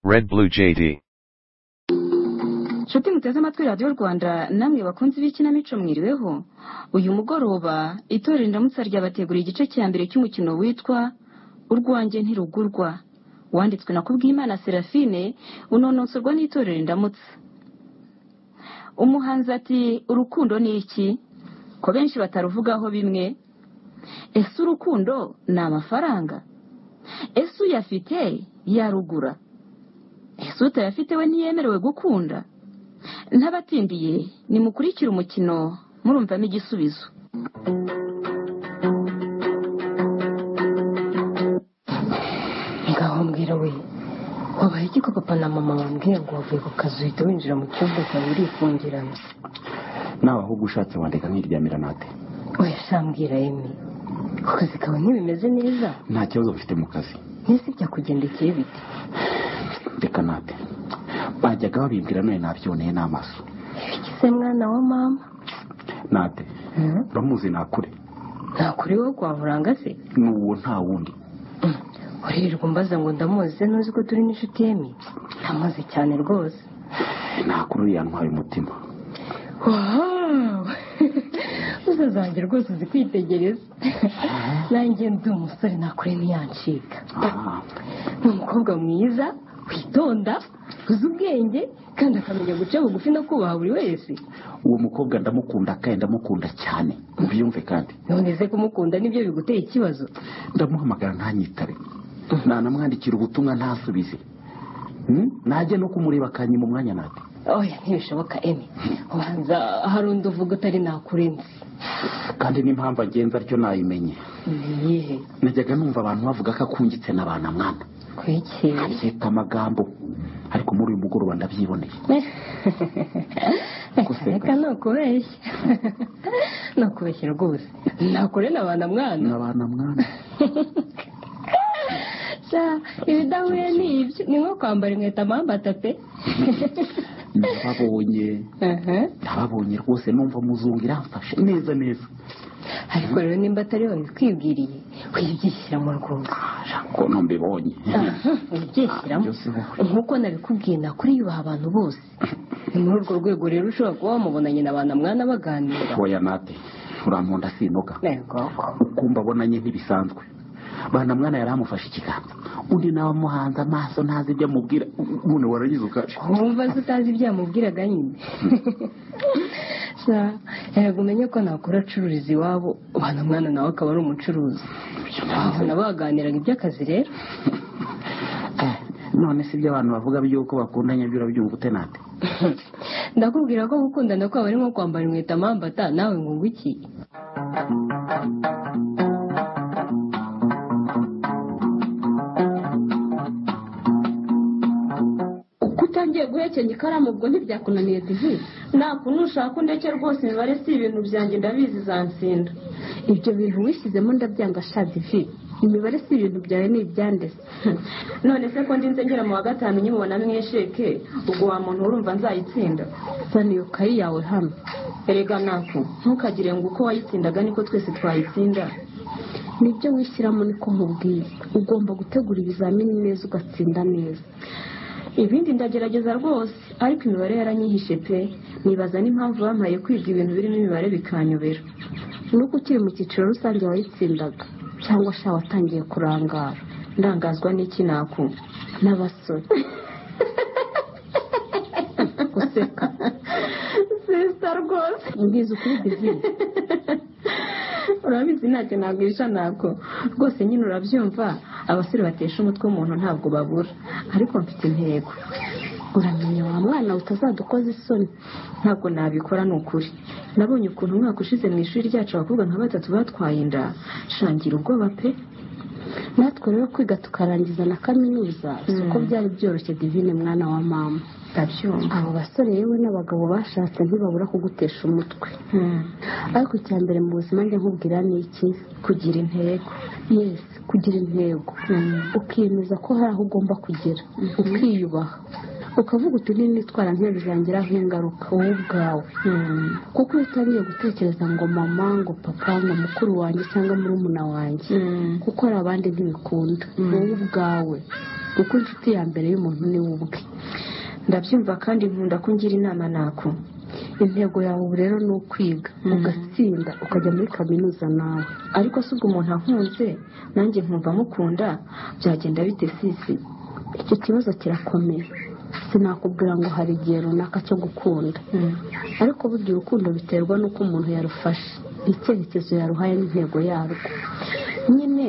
Red Blue JD. nshuti muteze amatwi radiyo rwanda namwe bakunzi b'ikinamico mwiriweho uyu mugoroba itorero indamutsa ryabateguriye igice cya mbere cy'umukino witwa urwanjye ntirugurwa wanditswe na kubwimana serafine unonosorwa n'itorero indamutsa umuhanzi ati urukundo ni iki ko benshi bataruvugaho bimwe ese urukundo ni amafaranga ese uyafite yarugura ese utayafite we ntiyemerewe gukunda ntabatindiye nimukurikire umukino murumvamo igisubizo ngaho mbwira we wabaye iki ko papa na mama bambwira ngo wavuye ku kazi uhita winjira mu cyumba cyawe urifungirana nawe ahubwo ushatse wandika nkiryamira nate oya shambwira yemwe ku kazi kawe ntibimeze neza nta kibazo bafite mu kazi mbese byakugendekeye bite reka nate bajyaga babimbwira none nabyoneye n'amaso ibigize mwana wa mama nate uramuzi nakure ntakuri wowe kwahuranga se ni uwo nta wundi uririrwa umbaza ngo ndamuzi nuzi ko turi n'inshuti yemi ndamuzi cyane rwose nakure uriya ntwaye umutima wawu uzazange rwose uzi kwitegereza nanjye ndi umusore nakure ntiyancika Ah, ni umukobwa mwiza witonda uzi ubwenge kandi akamenya guca bugufi no kubaha buri wese uwo mukobwa ndamukunda kandi ndamukunda cyane mubyumve kandi none se kumukunda nibyo biguteye ikibazo ndamuhamagara ntanyitabe nanamwandikira ubutumwa ntasubize Hmm? najya no kumureba akanyima umwanya nate oya ntibishoboka emi ubanza hari undi uvuga utari nakurenze kandi n'impamvu agenza atyo nayimenye ni iyihe najyaga numva abantu bavuga ko akungitse na ba na mwana kwiki abyita amagambo ariko muri uyu mugoroba ndabyiboneye reka ni ukubeshya ni ukubeshya rwose nakure na ba na mwana na ba na mwana Sha, ibidahuye ni ibyo ni nko kwambara inkweto amambata pe ndababonye Aha. ndababonye rwose numva muzungu iramfashe neza neza ariko rero nimba atari wowe bikwibwiriye wibyishyira mu rwungu ko no mbibonye wibyishyiramo Byose wowe. nk'uko nabikubwiye nakuri yubaha abantu bose ni muri urwo rwego rero ushobora kuba wamubonanye na ba na mwana baganira oya nate urankunda sinoga ntego ukumva abonanye ntibisanzwe bana mwana yari amufashe ikiganza undi nawe amuhanze amaso ntazi ibyo amubwira none waragize ukaje wumva se utazi ibyo yamubwiraga nyine Sa, erega umenye ko nakura acururiza iwabo ba na mwana nawe akaba ari umucuruzi aho nabo baganiraga iby'akazi rero Eh, none si ibyo abantu bavuga by'uko bakundanye byo urabyumva ute nate ndakubwira ko gukundana kwabo ari nko kwambara inkweto amambata nawe nkunguki uko utangiye guhekenya ikaramu ubwo ntibyakunaniye divi nakuntu ushaka undeke rwose imibare si ibintu byanjye ndabizi zansinda ibyo bintu wishyizemo ndabyanga sha divi imibare si ibintu byawe ni ibyandese none se ko ndinze ngera mu wa gatanu nyimubona mwesheke ubwo wa muntu urumva nzayitsinda zana iyo kayi yawe hano erega nako ntukagire ngo uko wayitsindaga niko twese twayitsinda nibyo wishyiramo niko nkubwiye ugomba gutegura ibizamini neza ugatsinda neza ibindi ndagerageza rwose ariko imibare yaranyihishe pe nibaza n'impamvu bampaye kwiga ibintu birimo imibare bikanyobera nuko ukiri mu cyiciro rusange wayitsindaga cyangwa sha watangiye kurangara ndangazwa n'iki naku n'abasore guseka sisita rwose mbizi ukuri divine urabizi ntacyo nagwisha nako rwose nyine urabyumva abasore batesha umutwe umuntu ntabwo babura ariko mfite intego uramenye wa mwana utazadukoza isoni ntabwo nabikora ni ukuri nabonye ukuntu umwaka ushize mu ishuri ryacu abakobwa nka batatu batwaye inda shangira ubwoba pe natwe rero kwiga tukarangiza na kaminuza si uko byari byoroshye divine mwana wa mama ndabyumva abo basore yewe n'abagabo bashatse ntibabura kugutesha umutwe Hmm. ariko icya mbere mu buzima njya nkubwira ni iki kugira intego yesi kugira intego ukiyemeza ko hari aho ugomba kugera ukiyubaha ukavuga uti nitwara ntibizangiraho ingaruka wowe ubwawe Hmm. kuko iyo utariye gutekereza ngo mama ngo papa ngo mukuru wanjye cyangwa murumuna wanjye Hmm. kuko hari abandi ntibikunda wowe ubwawe kuko inshuti ya mbere y'umuntu ni we ubwe ndabyumva kandi nkunda ko ungira inama nako intego yawe ubu rero ni ukwiga ugatsinda ukajya muri kaminuza nawe ariko se ubwo umuntu ankunze nanjye nkumva mukunda byagenda bite sisi icyo kibazo kirakomeye sinakubwira ngo hari igihe runaka cyo gukunda ariko burya urukundo biterwa n'uko umuntu yarufashe icyerekezo yaruhaye n'intego yarwo nyine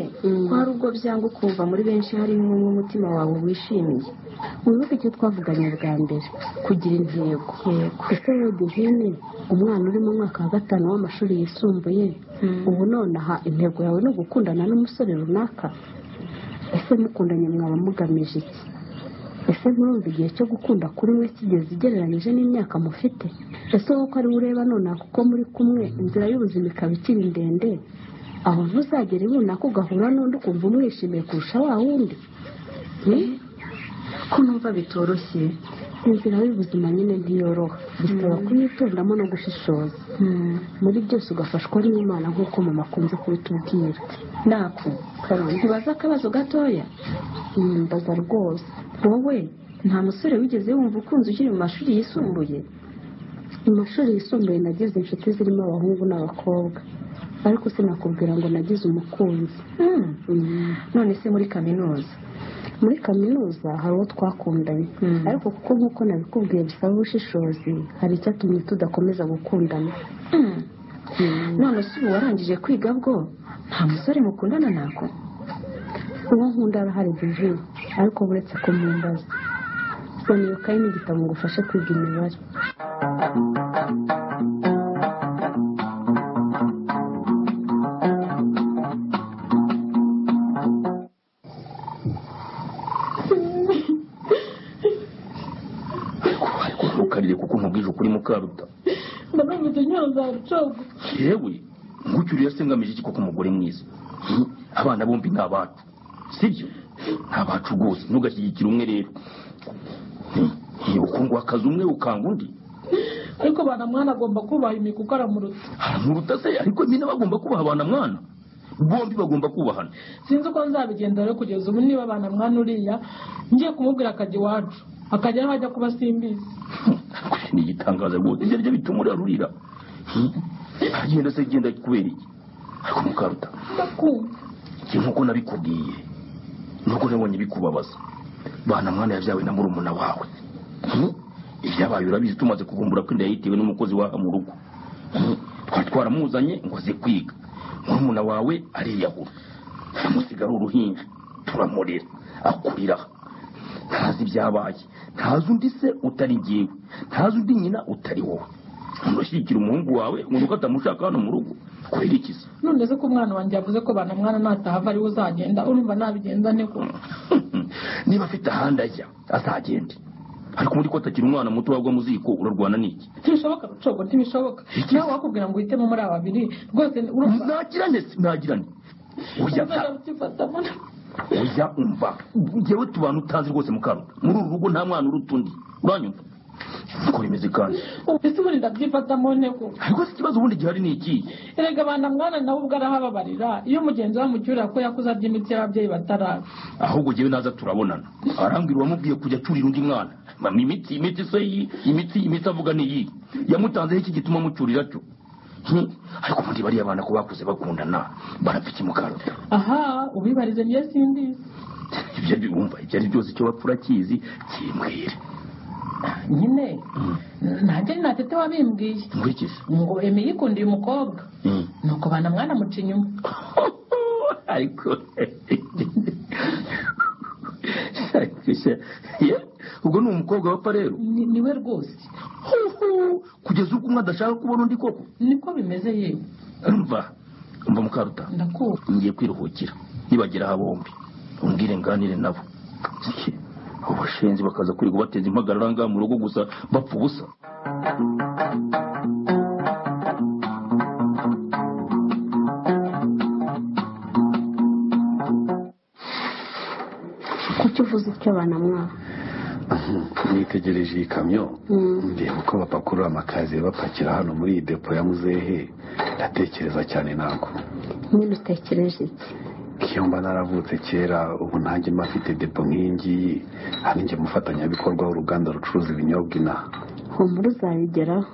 ko hari ubwo byanga ukumva muri benshi harimo umwe umutima wawe wishimiye wibuke icyo twavuganye bwa mbere kugira intego ese wenda ihene umwana uri mu mwaka wa gatanu w'amashuri yisumbuye ubu nonaha intego yawe ni ugukundana n'umusore runaka ese mukundanye mwaba mugamije iki ese murumva igihe cyo gukunda kuri we kigeze ugereranyije n'imyaka mufite ese wowe uko ari we ureba nonaha kuko muri kumwe inzira y'ubuzima ikaba ikiri ndende aho ntuzagere runaka ugahura n'undi ukumva umwishimiye kurusha wa wundi ko numva bitoroshye inzira y'ubuzima nyine ntiyoroha bisaba kuyitondamo no gushishoza muri byose ugafashwa n'imana nk'uko mama akunze kubitubwira nako ntibaza akabazo gatoya yiyambaza rwose wowe nta musore wigeze wumva ukunze ukiri mu mashuri yisumbuye mu mashuri yisumbuye nagize inshuti zirimo abahungu n'abakobwa ariko sinakubwira ngo nagize umukunzi Hmm. none se muri kaminuza muri kaminuza hari uwo twakundanye ariko kuko nk'uko nabikubwiye bisaba ubushishozi hari icyatumye tudakomeza gukundana Hmm. none se ubu warangije kwiga bwo nta musore mukundana nako uwo nkunda arahari Divine ariko buretse kumumbaza soniyukayi n'igitabo ngo ufashe kwiga imibare ariko ntukariye kuko nkubwije ukuri mukaruta ndabonye nyawe za rucogo yewe ngucyo uriya se ngamije iki koko umugore mwiza Hmm, abana bombi ni abacu sibyo ni abacu rwose ntugashyigikire umwe rero ukunguha akazi umwe ukanga undi ariko bana mwana agomba kubaha imiko ukaramuruta haramuruta se ariko nyine bagomba kubaha abana mwana bombi bagomba kubahana sinzi uko nzabigenza rero kugeza ubu niba bana mwana uriya ngiye kumubwira akajya iwacu akajya aho ajya kuba simbizi Hmm, ni igitangaza rwose ibyo aribyo bituma uriya rurira Hmm, agenda se genda kubera iki ariko mukaruta ndakunda njye nk'uko nabikubwiye nuko nabonye bikubabaza bana mwana yabyawe na murumuna wawe Hmm? ibyabaye urabizi tumaze kuvumbura ko inda yayitewe n'umukozi waha mu rugo Hmm? twari twaramuzanye ngo aze kwiga murumuna wawe ariyahura amusigaho uruhinja turamurera akurira aha. ntazi ibyabaye ntazi undi se utari jyewe ntazi undi nyina utari wowe ntushyigikira umuhungu wawe ngo nuko atamushaka hano mu rugo kurira iki se none se ko umwana wanjye yavuze ko bana mwana natahava ariwe uzagenda urumva nabigenza nte ko niba afite ahandi ajya azagende ariko muri ko atakiri umwana muto wagwa mu ziko urarwana n'iki ntibishoboka rucogo ntibishoboka nawe wakubwira ngo uhitemo muri aba babiri rwose urumva nagirane se nagirane ujya uzajya ukifatamo ujya umva ngewe tubana utazi rwose mukaruta muri uru rugo nta mwana uruta undi uranyumva niko rimeze kandi ubu ese ubundi ndabyifatamo nte ko ariko se ikibazo ubundi gihari ni iki erega abana mwana nawe ubwo arahababarira iyo umugenzi we amucyurira ko yakuze arya imiti y'ababyeyi bataraza ahubwo jyewe naza turabonana arambwira uwamubwiye kujya acyurira undi mwana mama imiti imiti se iyi imiti imiti avuga ni iyi yamutanzeho iki gituma amucyurira cyo Hmm, ariko ubundi bariya bana ko bakuze bakundana barapfa iki mukaruta aha ubibarize njye simbizi ibyo biwumva ibyo ari byose icyo bapfura akizi kimbwire nyine ntajya ni natete wabimbwiye nkurikize ngo emi yikundiye umukobwa Mm. nuko bana mwana amuca inyuma ariko ariko se- ye, ubwo ni umukobwa wapfa rero Ni- niwe rwose Huhu, kugeza ubwo umwe adashaka kubona undi koko niko bimeze yewe mva mva mukaruta ndakura ngiye kwiruhukira nibagera aha bombi umbwire nganire nabo Si, abo bashenzi bakaza kwirirwa bateza impagarara ngaha mu rugo gusa bapfa ubusa kuki uvuze icyo abana mwana nitegereje iyi kamyo ndeba uko bapakurura amakaziye bapakira hano muri iyi depo ya muzehe ndatekereza cyane ntabwo nyine utekereje iki iyo mba naravutse kera ubu ntajya mba mfite depo nk'iyingiyi hari njye mufatanyabikorwa w'uruganda rucuruza ibinyobwa inaha humura uzabigeraho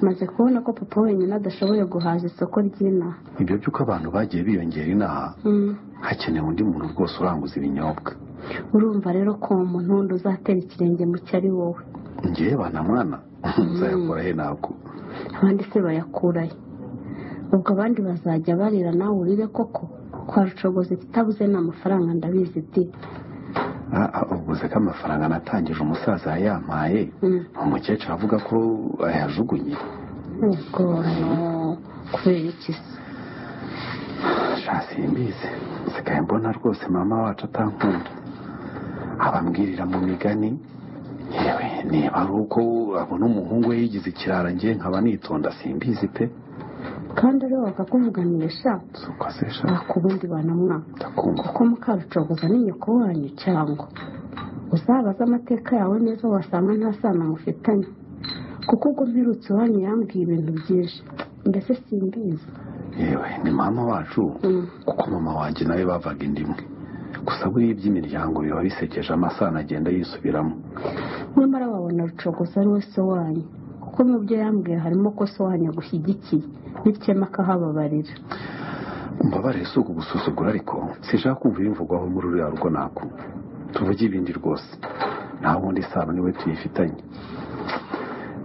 maze kubona ko papa wenyine adashoboye guhaza isoko ry'inaha ibyo by'uko abantu bagiye biyongera inaha Mm. hakenewe undi muntu rwose uranguza ibinyobwa urumva rero ko uwo muntu wundi uzatera ikirenge mu cyo ari wowe ngewe bana mwana uzayakora he ntabwo abandi se bayakurayo ubwo abandi bazajya barira nawe urire koko kwa rucogoza ikitabuze ni amafaranga ndabizi di Ah, ah, uvuze ko amafaranga natangije umusaza yayampaye Mm. umukecuru avuga ko ayajugunye ubwo no, kubera iki se sha simbizi nsigaye mbona rwose mama wacu atankunda abambwirira mu migani yewe niba ari uko abona umuhungu we yigize ikirara njye nkaba nitonda simbizi pe kandi rero bakakuvuganisha si uko se sha nta ku bundi banamwaka ndakumva kuko mukarucogoza ni nyoko wanyu cyangwa uzabaze amateka yawe neza wasanga nta sano mufitanye kuko ubwo mperutse iwanyu yambwiye ibintu byinshi mbese simbizi yewe ni mama wacu Mm. kuko mama wanjye nawe bavaga inda imwe gusa buriya iby'imiryango biba bisekeje amasano agenda yisubiramo nyamara wabona rucogoza ari we se wanyu kuko mu byo yambwiye harimo ko se wanyu agushyigikiye bityo akahababarira Mbabarire si ukugusuzugura ariko sinshaka kumva ibimvugwaho muri uriya rugo nako tuvuge ibindi rwose nta wundi sano niwe tuyifitanye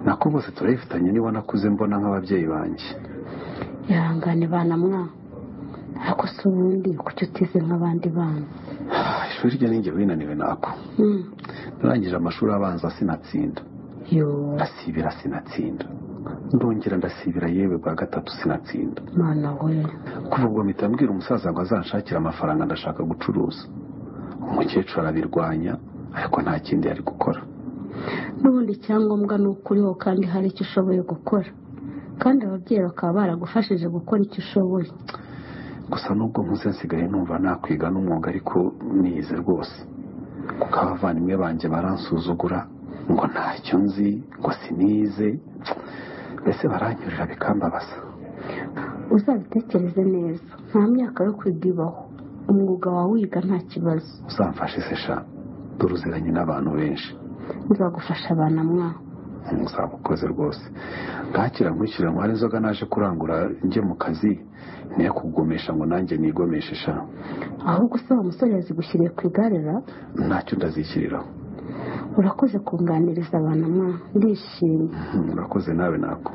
nako bose turayifitanye niba nakuze mbona nk'ababyeyi banjye ihangane bana mwa ariko se ubundi kuki utize nk'abandi bana Ah, ishuri rya ninjye winaniwe nako Mm. narangije amashuri abanza sinatsinda yoo ndasibira sinatsinda ndongera ndasibira yewe bwa gatatu sinatsinda mana we kuva ubwo mpita mbwira umusaza ngo azanshakire amafaranga ndashaka gucuruza umukecuru arabirwanya ariko nta kindi yari gukora n'ubundi icyangombwa ni uko uriho kandi hari icyo ushoboye gukora kandi ababyeyi bakaba baragufashije gukora icyo ushoboye gusa nubwo nkuze nsigaye numva nakwiga n'umwuga ariko nize rwose kuko abavandimwe banjye baransuzugura ngo ntacyo nzi ngo sinize mbese baranyurira bikambabaza uzabitekereze neza nta myaka yo kwiga ibaho umwuga wawe wiga nta kibazo uzamfashe se sha dore uziranye n'abantu benshi nzagufasha abana mwa uzabukoze rwose bwakira nkurikira ngo hari inzoga naje kurangura njye mu kazi niyo kugumisha ngo nanjye nigomeshe sha ahubwo usaba umusore yazigushyiriye ku igare ra ntacyo ndazishyiriraho urakoze kunganiriza abana mwa ndishimye Mhm, urakoze nawe nako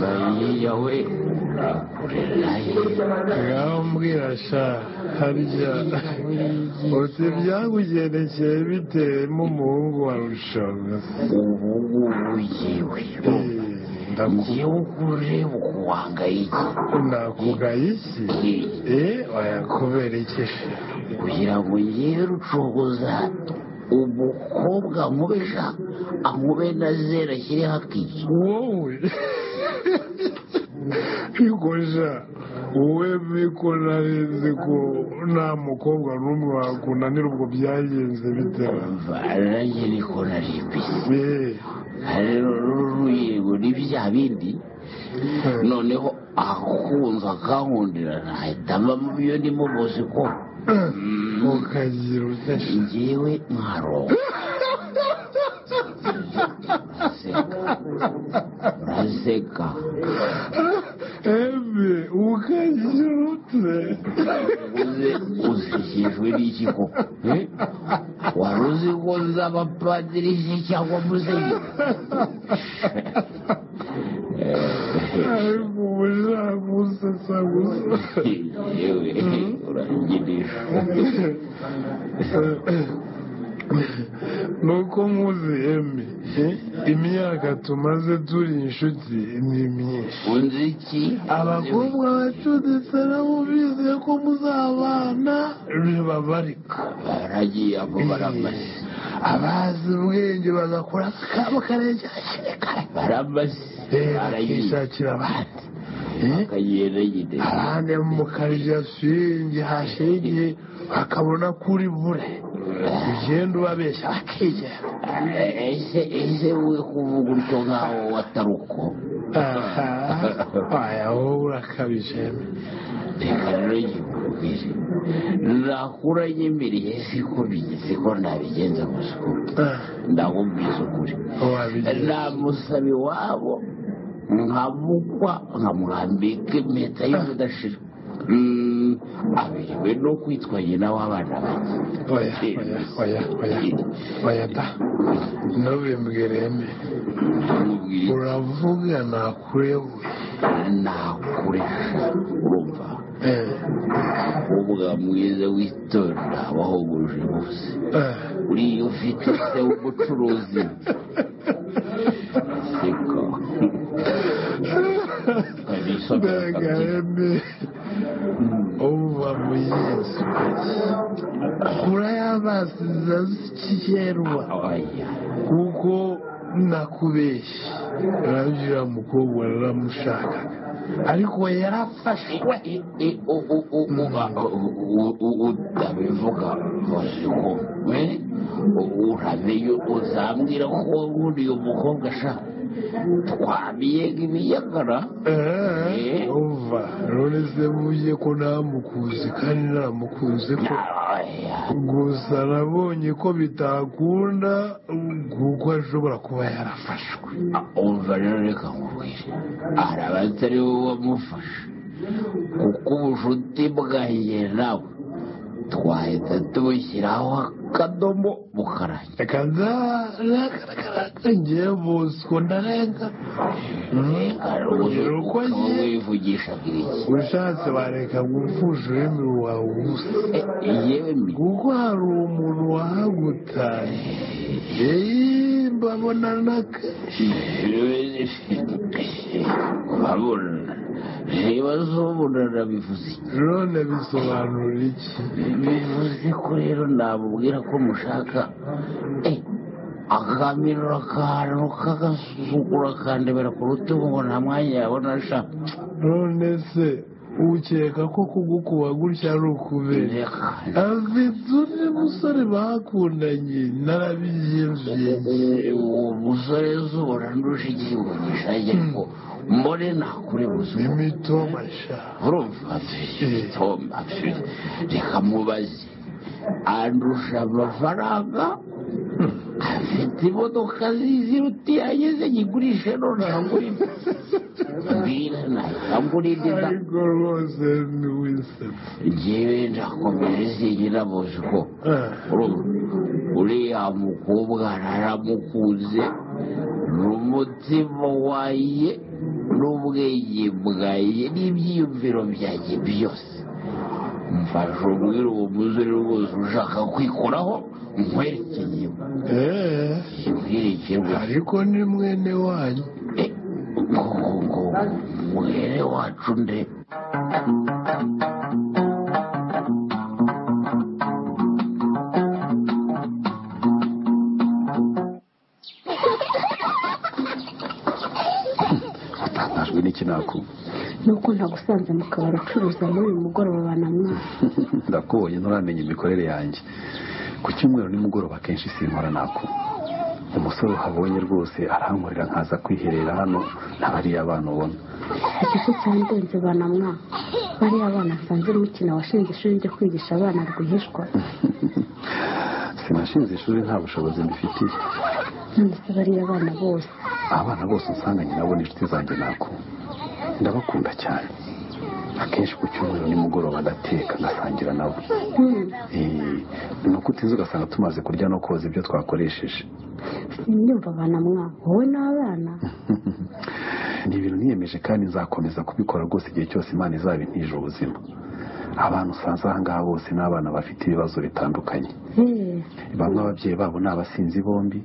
bayiya we akurera urambwira sha harya uti byakugendekeye bitewe n'umuhungu wa rushobozi ubu ngubu yewe ngewe uko ureba uko wangayike nakugaye iki eee wayakubera iki sha kugira ngo ngewe rucogoza umukobwa nkubesha ankube na zera ashyire hakiki wowe ariko sha wowe ko narenze ko nta mukobwa n'umwe wakunanira ubwo byagenze bitewe nanjye niko naribise eee rero ruyego n'ibya bindi noneho akunze akankundira nahita mba mu byo ndimo muzi ko ukagira utashye ngewe nkaronka uraseka Ebe ukanyirutse uze usekejwe n'iki koko eh? wari uzi ko nzaba padiri se cyangwa musenyeri ariko ubujagusesa gusa yewe urangirisha nuko nkuzi eme imyaka tumaze turi inshuti ni myinshi unzi iki abakobwa bacuditse nabo bizeye ko muzabana bibabarika baragiye abo baramaze abazi ubwenge bagakora akabo karengeje baramaze barayize bakishakira abandi akayereyide ahandi mu kajasingi hashenge akabona kuri bure ugenda ubabeshya akigera ese ese we kuvuga utyo nkaho watari uko aha aya wowe urakabije reka rero ngikubwire nakura nyemereye siko bigeze ko nabigenza gusa ndakubwiza ukuri wabigenza namusaba iwabo nkamukwa nkamwambika impeta y'ubudashira Mm, abiriwe no kwitwa nyina w'abana banjye oya oya oya oya oya da ntubimbwireme Nkubwire uravuga nakurebuye nakuresha urumva eh umukobwa mwiza witonda wahoguje bose eh uriya ufite se w'umucuruzi siko mbega embi uba muyesu kura yabasiza zikikerwa kuko nakubeshye urabwira mukobwa raramushakaga ariko yarafashwe utabivuga masiko we uramenye uzambwira ko nkuriya umukobwa sha twamiye nk'ibiyagara Eh, umva none se mujye ko ntamukunze kandi ntamukunze ko gusa nabonye ko bitakunda kuko ashobora kuba yarafashwe umva rero reka nkubwire hari abatari bo bamufasha kuko ubucuti bwanjye nawe twahita tubushyiraho akadomo bukarangira reka nzagaragara ngewe bosco ndarenga rero uko wivugisha iki ushatse bareka gupfusha ururimi rwawe ubusa yewe mbi kuko hari umuntu wahagutaye eee mbabonana kenshi urabona reba z'ubunana bivuze iki none bisobanura iki bivuze ko rero namubwira ko mushaka eh, akamirura akantu kagasuzugura akandebera ku rutugu ngo nta mwanya yabona sha none se ukeka ko kugukuba gutya ari ukubera reka afite undi musore bakundanye narabiyenzuye uwo musore zubona ndusha igihugu gishaje ngo mbone nakure buzima imitomasha urumva tom reka mubaze andusha amafaranga afite imodoka ziziruti yageze nyigurishe none nagurira mbwira nagurira inda ariko rwose ntiwisetsa ngewe ndakomere zigira bosco urumva uriya mukobwa naramukunze n'umutima waye n'ubwenge bwaye n'ibyiyumviro byanjye byose mfashe umwira uwo muzuri rwose ushaka kwikoraho nkwerekeye eee nkwerekeye ariko ni mwene wanyu ngo ngo ngo mwere wacu nde utangajwe n'iki nakubwiye nuko ntagusanze mu kabari ucuruza muri uyu mugoroba wa namwana ndakubonye nturamenya imikorere yanjye ku cyumweru nimugoroba akenshi sinkora nako umusore uhabonye rwose arankorera nkaza kwiherera hano na bariya abana ubona ikigo cyandenze ba namwa bariya abana nsanze mukina washinze ishuri njya kwigisha abana rwihishwa sinashinze ishuri nta bushobozi mbifitiye none se bariya abana bose abana bose usanganye nabo ni inshuti zanjye nako ndabakunda cyane akenshi ku cyumweru nimugoroba ndateka ngasangira nabo Eh, ni uko utiza ugasanga tumaze kurya no koza ibyo twakoresheje nyumva ba namwa wowe n'abana ni ibintu niyemeje kandi nzakomeza kubikora rwose igihe cyose imana izaba intije ubuzima abantu usanze aha ngaha bose ni abana bafite ibibazo bitandukanye Hey, bamwe ababyeyi babo ni abasinzi bombi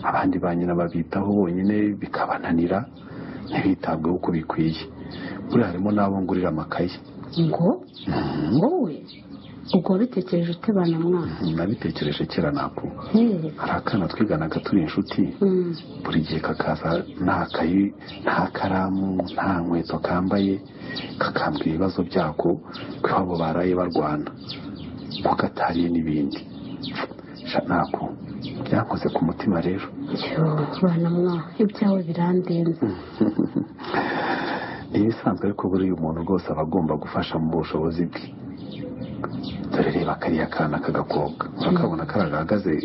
abandi ba nyina babitaho bonyine bikabananira ntibitabweho uko bikwiye buriya harimo n'abo ngurira amakaye ngo wowe ubwo wabitekereje ute bana mwana nabitekereje kera ntabwo yewe hari akana twiganaga turi inshuti Mm. buri gihe kakaza nta kayi nta karamu nta nkweto kambaye kakambwira ibibazo byako ko iwabo baraye barwana ko katariye n'ibindi sha ntabwo byankoze ku mutima rero Yoo, bana mwa ibyawe birandenze ni ibisanzwe ariko buriya umuntu rwose aba agomba gufasha mu bushobozi bwe dore reba kariya kana k'agakobwa urakabona kariya gahagaze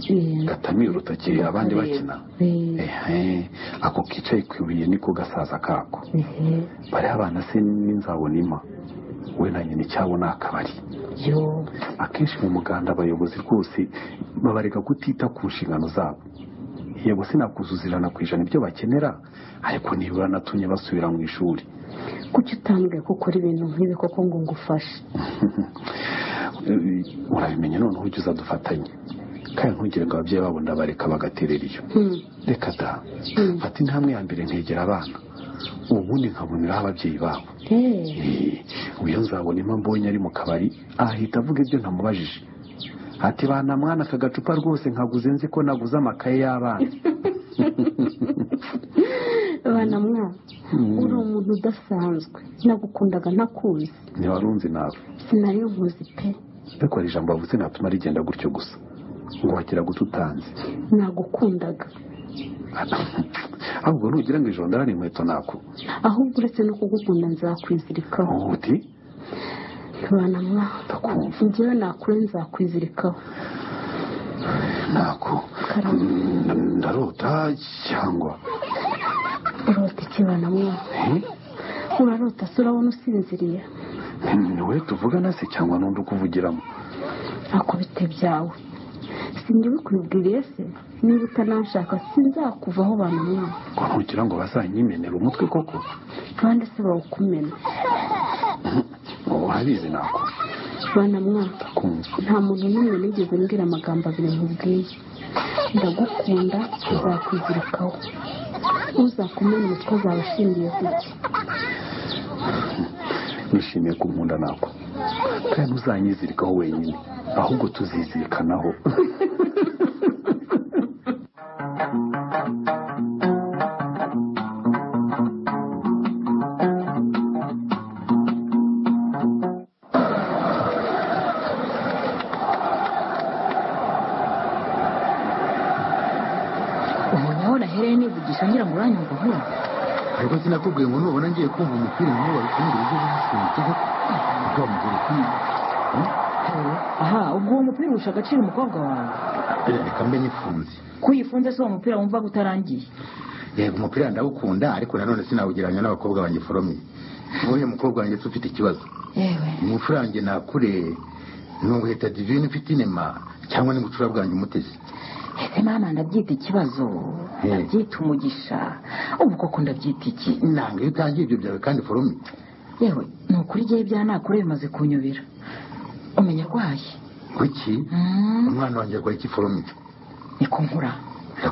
Eh, gatamiye urutoki abandi bakina eh, ehe ako kicaye ku ibuye niko gasaza kako eh, bariya abana se n'inzabona ima we na nyina icyabo ni akabari yoo. akenshi mu muganda abayobozi rwose babarega kutita ku nshingano zabo yego sinakuzuzirana ku ijana ibyo bakenera ariko nibura natumye basubira mu ishuri kuki utambwiye ko ukora ibintu nk'ibi koko ngo ngufashe urabimenya noneho ujya uza dufatanye kandi ntugire ngo ababyeyi babo ndabareka bagaterera iyo Hmm. reka da fata intambwe ya mbere nkegera abana ubundi nkaboneraho ababyeyi babo Eh, Eh, uyu nzabona impa mbonye ari mu kabari ahita avuga ibyo ntamubajije ati bana mwana aka gacupa rwose nkaguze nzi ko naguze amakaye y'abana bana mwa uri umuntu udasanzwe nagukundaga ntakuzi ntiwarunzi nawe sinari nkuzi pe ariko hari ijambo wavuze natuma rigenda gutyo gusa ngo wagira guta utanze nagukundaga ahubwo nugira ngo ijoro ndarane inkweto nako ahubwo uretse no kugukunda nzakwizirikaho uti bana mwa Ndakumva. njyewe nakure nzakwizirikaho nako Karame. Mm, ndarota cyangwa urota iki bana mwa Eh? urarota se urabona usinziriye ni wowe tuvugana se cyangwa n'undi ukuvugiramo akubite byawe sinjye bikwibwiriye se niba utananshaka sinzakuvaho bana mwa ngo ntugira ngo bazanyimenera umutwe koko kandi se bawukumena urabizi nako bana mwa ndakumva nta muntu n'umwe nigeze mbwira amagambo abiri nkubwiye ndagukunda uzakwizirikaho uzakumena umutwe azaba ashingiye ku iki nishimiye kunkunda nako kandi ntuzanyizirikaho wenyine ahubwo tuzizirikanaho umuntu aho nahereye nivugisha ngira ngo uranyumva nk'ubu ariko sinakubwiye ngo nubona ngiye kumva umupira nk'uwo babikundira ibyo bamusunitse ko bamugura kwiba aha ubwo uwo mupira urusha agaciro umukobwa wawe reka mbe nifunze ko uyifunze si uwo mupira wumva utarangiye yego umupira ndawukunda ariko nanone sinawugereranya n'abakobwa banjye foromye nk'uyu mukobwa wanjye se ufite ikibazo yewe umucurange ntakure ni uguheta divine ufite inema cyangwa n'ubucura bwanjye umutesi ese mama ndabyita ikibazo Eh. ndabyita umugisha ubu koko ndabyita iki inanga iyo utangiye ibyo byawe kandi foromye yewe ni ukuri igihe ibyanakure bimaze kunyobera umenya arwaye kuki Mm, umwana wanjye arwaye iki foromye ni ku nkura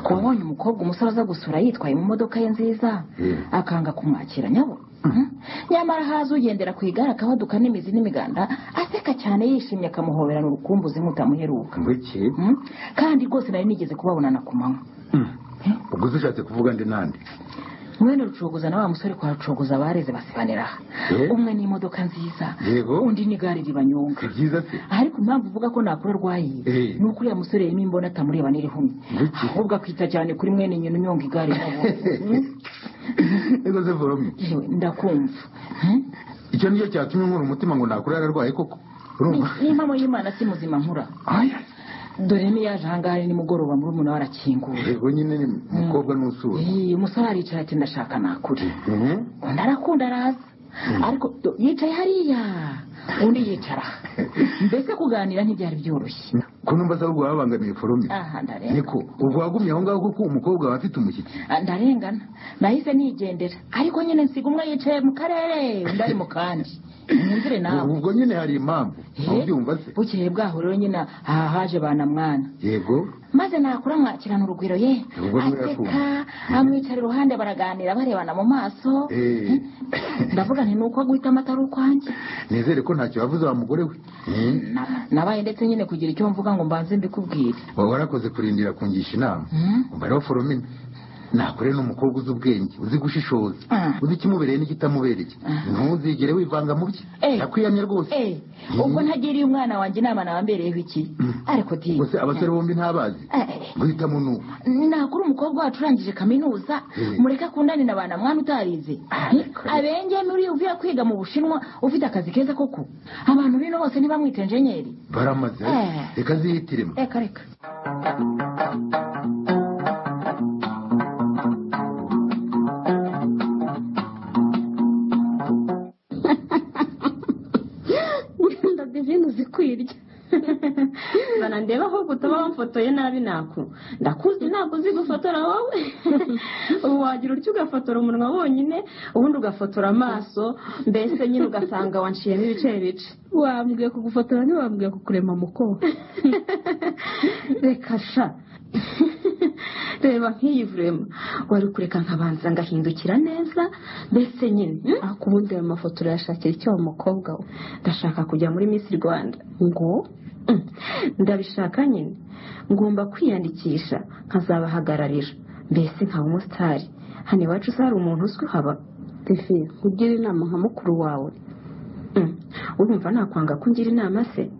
wabonye umukobwa umusore aza gusura yitwaye mu modoka ye nziza Eh. akanga kumwakira nyabo Mm. nyamara haza ugendera ku igare akabaduka n'imizi n'imiganda aseka cyane yishimye akamuhoberana urukumbuzi nk'utamuheruka ngwiki Mm. kandi rwose nari nigeze kubabonana ku manywa ubwo uzi ushatse kuvuga ndi nande mwene rucogoza na wa musore kwa rucogoza bareze basibanira aha Eh? umwe ni imodoka nziza Yego. undi ni igare ribanyonga si byiza se ariko impamvu uvuga ko nakura arwaye Eh. ni uko uriya musore yarimo imbona atamureba n'irihumye Biki? ahubwo akita cyane kuri mwene nyina unyonga igare nabo ego se foromye yewe ndakumva Hmm? icyo nicyo cyatumye nkura umutima ngo nakure yararwaye koko urumva Ni- n'impamo y'imana si muzima nkura aya dore niyaje ahangaha nimugoroba muri umuntu arakinguye yego nyine ni umukobwa n'usura Eh, umusore aricara ati ndashaka nakure Mhm. undi arakunda araza ariko do- yicaye hariya undi yicara mbese kuganira ntibyari byoroshye ko numva asaba ubwo babangamiye foromye aha ndarengana niko ubwo wagumye aho ngaho kuko umukobwa wawe afite umushyitsi Ah, ndarengana nahise nigendera ariko nyine nsiga umwe yicaye mu karere undi ari mu kandi mwumvire nawe ubwo nyine hari impamvu Eh, ntubyumva se bukeye bwaho rero nyine aha haje banamwana yego maze nakura mwakirana urugwiro ye Ubwo niwe aseka yakunda. amwicara iruhande baraganira barebana mu maso Eh. ndavuga nti ni uko aguhitamo atari ukwanjye nizere ko ntacyo wavuze wa mugore we Eh? Na- nabaye ndetse nyine kugira icyo mvuga ngo mbanze mbikubwire Wa- warakoze kurindira kungisha inama Mm. umubare wa foromina nakure n'umukobwa uzi ubwenge uzi gushishoza Mm. uzi ikimubereye n'ikitamubereye ntuzigere wivanga mu bye Eh. yakwiyamye rwose Eh, ubwo ntagiriye umwana wanjye inama nawe ambereyeho iki ariko di gusa abasore bombi ntabazi Eh, eh, guhitamo ni uko nakuri umukobwa wacu urangije kaminuza Eh. mureke akundane na ba na mwana utarize abenge muri uvuye kwiga mu bushinwa ufite akazi keza koko abantu bino bose ntibamwite enjenyeri baramaze Eh. reka zihitiremo reka reka wenda divine uzikwirya bana ndeba ahubwo utaba wafotoye nabi nako ndakuzi ntabwo uzi gufotora wowe ubu wagira utyo ugafotora umunwa wonyine ubundi ugafotora amaso mbese nyine ugasanga wanciyemo ibice bice wambwiye kugufotora ntiwambwiye kukurema mukobwa reka sha reba nk'iyi vurema wari kureka nkabanza ngahindukira neza mbese nyine hmm? ariko ubundi ayo mafoto urayashakira icyo wa mukobwa we ndashaka kujya muri miss rwanda ngo Mm. ndabishaka nyine ngomba kwiyandikisha nkazabahagararira mbese nkaba umusitari hano iwacu se hari umuntu uzwi haba divine ugire inama nka mukuru wawe Mm. urumva nakwanga ko ungira inama se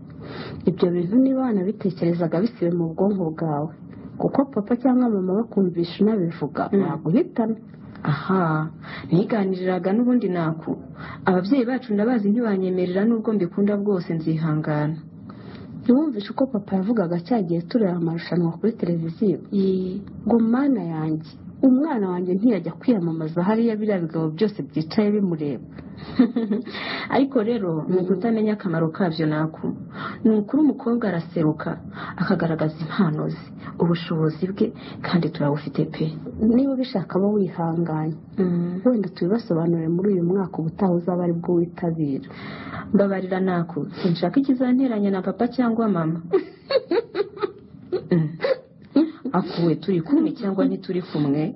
ibyo bintu niba wanabitekerezaga bisibe mu bwonko bwawe kuko papa cyangwa mama bakumvisha unabivuga Mm. baguhitana aha niganiriraga n'ubundi naku ababyeyi bacu ndabazi ntibanyemerera n'ubwo mbikunda bwose nzihangana ntiwumvishe uko papa yavugaga cya gihe tureba amarushanwa kuri televiziyo ngo mana yanjye umwana wanjye ntiyajya kwiyamamaza hariya biriya bigabo byose byicaye bimureba ariko rero ni ukutamenya akamaro kabyo naku ni ukuri umukobwa araseruka akagaragaza impano ze ubushobozi bwe kandi turabufite pe niba ubishaka aba wihanganye Mm. wenda tubibasobanurire muri uyu mwaka ubutaha uzaba ari bwo witabira mbabarira naku sinshaka ikizanteranya na papa cyangwa mama Mm. akuwe turi kumwe cyangwa ntituri kumwe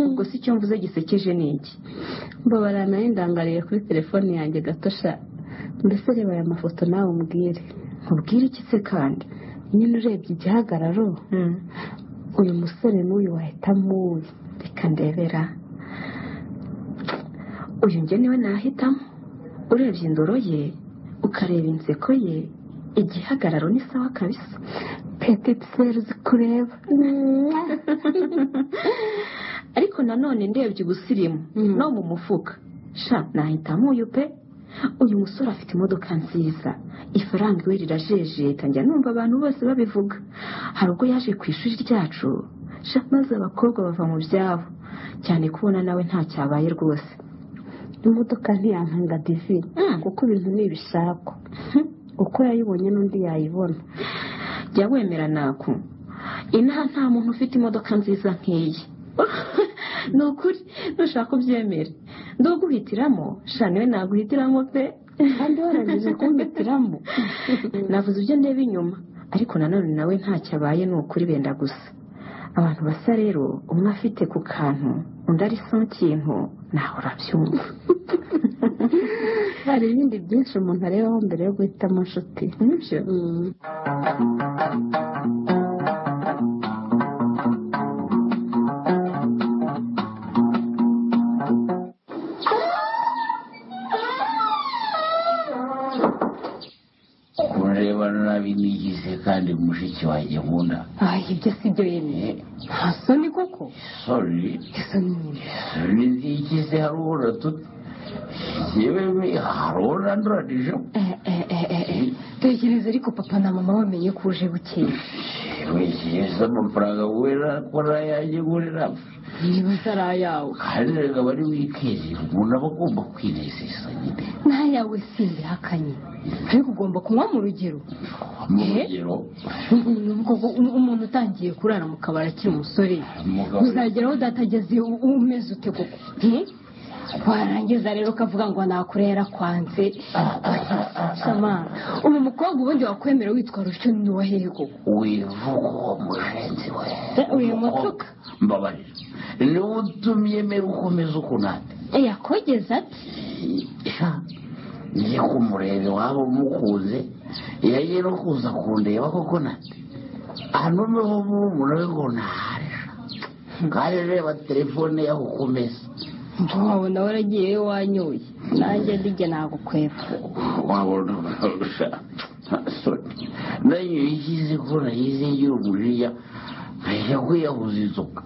ubwo si icyo mvuze gisekeje ni iki mbabara nayo ndangariye kuri telefone yanjye gato sha mbese reba aya mafoto nawe umbwire nkubwire iki se kandi nyine urebye igihagararo Mm. uyu musore n'uyu wahitamo uyu reka ndebera uyu njye niwe nahitamo urebye indoro ye ukareba inseko ye igihagararo ni sawa kabisa petite sere zikureba ariko nanone ndebye ubusirimu Mm. no mu mufuka sha nahitamo uyu pe uyu musore afite imodoka nziza ifaranga iwe rirajejeta njya numva abantu bose babivuga hari ubwo yaje ku ishuri ryacu sha maze abakobwa bava mu byabo cyane kubona nawe nta cyabaye rwose imodoka ntiyankanga divine kuko ibintu ni ibishakwa uko yayibonye n'undi yayibona jya wemera naku inaha nta muntu ufite imodoka nziza nk'iyi ni ukuri nushaka ubyemere nduguhitiramo sha niwe naguhitiramo pe kandi warangije kumbitiramo navuze ibyo ndeba inyuma ariko nanone nawe ntacyo abaye ni ukuri benda gusa abantu basa rero umwe afite ku kantu undi ari so kintu nawe urabyumva hari ibindi byinshi umuntu arebaho mbere yo guhitamo inshuti nibyo Mm. kurebana n'abinigize kandi mushiki wanjye nkunda ayi ibyo si byo yemeye nta soni koko sori isoni nyine sori nzigize hari ubona tuti yewe hari ubona nduranije Eh, eh, eh, eh, eh. tekereza ariko papa na mama bamenye ko uje bukeye wishyuza amafaranga wera kora yanjye ngure napfa niba atari ayawe kandi reka aba ari wikendi umuntu aba agomba kwinezeza nyine n'ayawe simbihakanye ariko ugomba kunywa mu rugero mu Eh? rugero Umuntu- umuntu- umuntu utangiye kurara mu kabari akiri umusore umugabo uzageraho udatageze u- umeze ute koko Eh? warangiza rero ukavuga ngo nakurera kwanze shama ubu mukobwa ubundi wakwemera witwa rusho ni wahehe koko wivuga uwo mugenzi we uyu mutuka mbabarira niwe utumye mbere ukomeza ukunani yakogeza ati njye kumureba iwabo mukunze yagiye no kuza kundeba koko nati hano niho murumuna we ngo naharesha kandi reba telefone yaho ukomeza ntiwawe nawe aragiye we wanyoye nanjye ndijya nagukweva wabona nanyo yikize ko nayize ngira umuririya nkajya kwiyahuza inzoga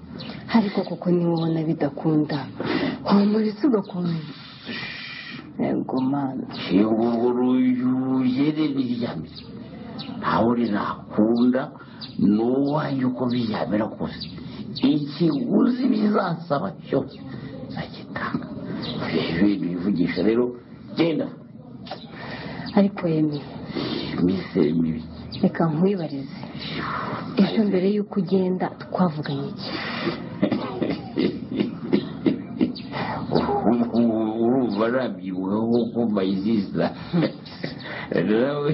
ariko koko niwe ubona bidakunda wamuretse ugakomeza yego mana inguruyugere ntiryamire ntawe rinakunda ni uwanjye uko biryamira kose ikiguzi bizasaba cyose nzagitanga rero ibintu bivugisha rero genda ariko yemeye iminsi mibi reka nkwibarize ejo mbere y'uko ugenda twavuganye iki urumva nabyibuha nk'uko mbayiziza nawe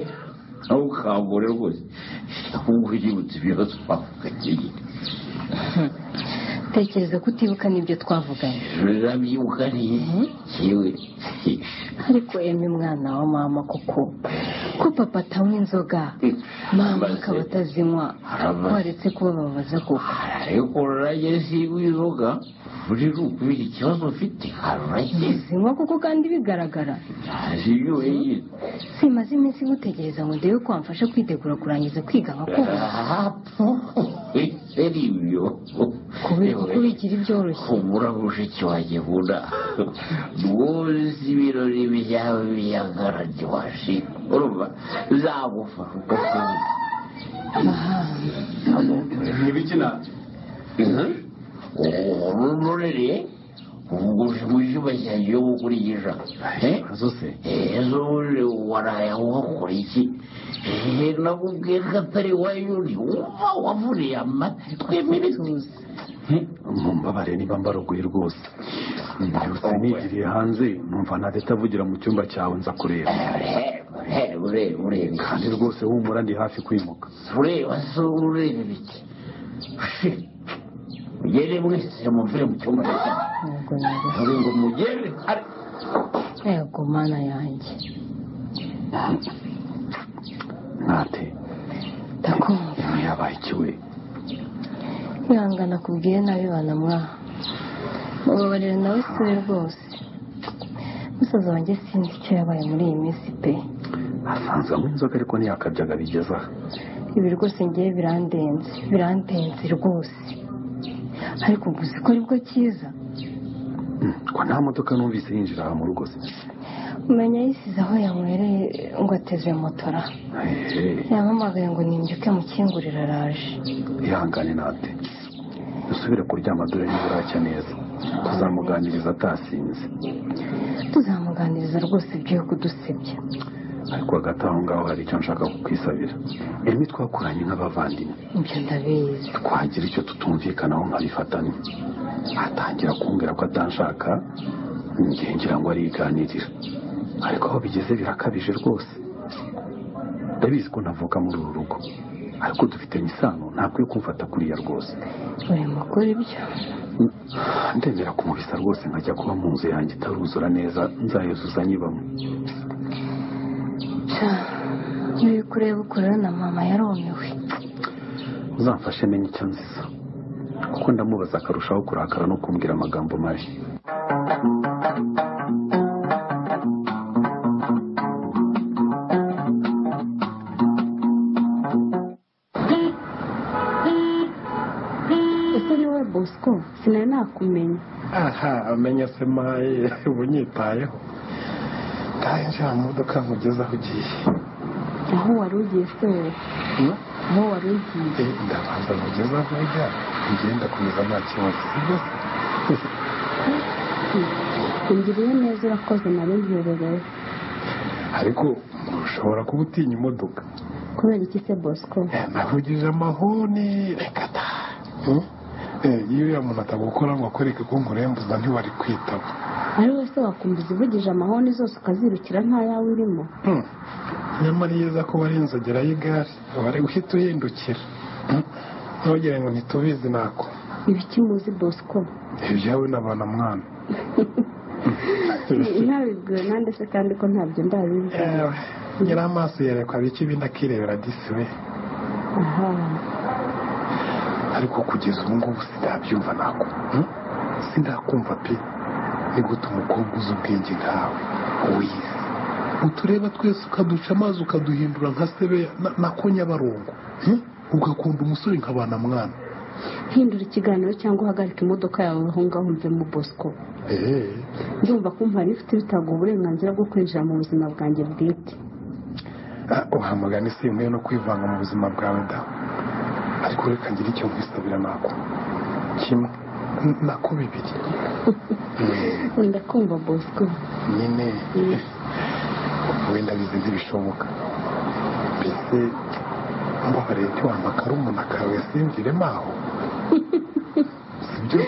nawe ukambure rwose ahubwo yibutse ibibazo twavuganye nyine tekereza ko utibuka n'ibyo twavuganye nabyibuka neza yewe ariko yemwe mwana wa mama kuko ko papa atanywa inzoga mama akaba atazinywa waretse kuba babaza kuko ariko urarage siwe inzoga buri rukubira ikibazo ufite harurage zinywa kuko kandi bigaragara siyo wenyine simaze iminsi ngutegereza ngo ndebe ko wamfasha kwitegura kurangiza kwiga nka kuba hapo eri ibyo kubera ko bigira ibyoroshye humura bushiki wanjye nkunda rwose ibirori byawe biyagarage washi urumva zagufasha uko ukunda ntibikina ururereye ubwo ujya cyane yo gukurikisha ikibazo se ejo bundi waraye uhakora iki Eh, nakubwiye ko atari wayuri uba wavuriye amatwi mibituza mumbabarire niba mbarogoye rwose mbyutse nigiriye hanze numva na leta avugira mu cyumba cyawe nza kureba ureba ureba ureba iki kandi rwose humura ndi hafi kwimuka ureba se ureba ibiki mugere mwese muvure mu cyumba cyawe yego yego Uri ngo mugere kare yego mana yanjye ntate ndakumva ibi yabaye iki we kwihangana kubwire nabi banamwaha mubabarira nawe si we rwose musaza wanjye sinzi icyo yabaye muri iyi minsi pe asanzwe anywa inzoga ariko ntiyakabyaga bigeze aha ibi rwose ngewe birandenze birandenze rwose ariko ubwo uzi ko aribwo cyiza Mm, ko nta modoka numvise yinjira aha mu rugo se umenya yisize aho yanywereye ngo ateze motora Ehe, yampamagaye ngo nimbyuke mukingurira araje ihangane nate dusubire kuryama dore niba uracya neza tuzamuganiriza atasinze tuzamuganiriza rwose ibyo kudusebya ariko hagati aho ngaho hari icyo nshaka kukwisabira emi twakoranye nk'abavandimwe ibyo ndabizi twagira icyo tutumvikanaho nkabifatanya atangira kumbwira ko atanshaka njye ngira ngo ariganirira ariko aho bigeze birakabije rwose ndabizi ko ntavuka muri uru rugo ariko dufitanye isano ntakwiye kumfata kuriya rwose urimo gukora ibyo ndemera kumubisa rwose nkajya kuba mu nzu yanjye itaruzura neza nzayuzuza nyibamo sha uri kureba ukurura na mama yarumiwe uzamfashe menye icyo nziza kuko ndamubaza akarushaho kurakara no kumbwira amagambo mabi ese ari wowe bosco sinari nakumenya aha amenya se maye uba unyitayeho ntahe njya mu modoka nkugeze aho ugiye aho wari ugiye se wowe Hmm? aho wari ugiye Eh, ndabanza nkugeze aho ujya ngenda komeza nta kibazo sibyo se ungiriye neza urakoze nari mperereye ariko ushobora kuba utinya imodoka kubera iki se bosco Eh, navugije amahoni reka ta Hmm? Eh, iyo uriya muntu atagukora ngo akwereke ko nkurembuza ntiwari kwitaba ari wowe se wakumva izivugije amahoni zose ukazirukira nta yawe irimo Hmm. nyamara iyo uza kuba ari inzogera y'igare wari guhita uhindukira Hmm. ntugire ngo ntitubizi ntako ibiki muzi bosco ibyawe n'abana mwana ntabibwiwe nande se kandi ko ntabyo ndabizi yewe nyiri amaso yerekwa bike ibindi akirebera disi we aha ariko kugeza ubu ngubu sinabyumva nako hmm? sinakumva pe ni gute umukobwa uzi ubwenge nkawe wize utureba twese ukaduca amazi ukaduhindura nka sebeya na- na ko nyabarongo hmm? ugakunda umusore nka bana mwana hindura ikiganiro cyangwa uhagarike imodoka yawe aho ngaho mvemo bosco Eh, ndumva kumva nifite bitanga uburenganzira bwo kwinjira mu buzima bwanjye bwite ah, uhamagara isi nkwiye no kwivanga mu buzima bwawe da ariko reka ngire icyo nkwisabira nako kimwe n- nako bibiri wenda kumva bosco nyine wenda bizi ntibishoboka mbese mbabarire ntiwampakare umuntu kawe simviremo aho sibyo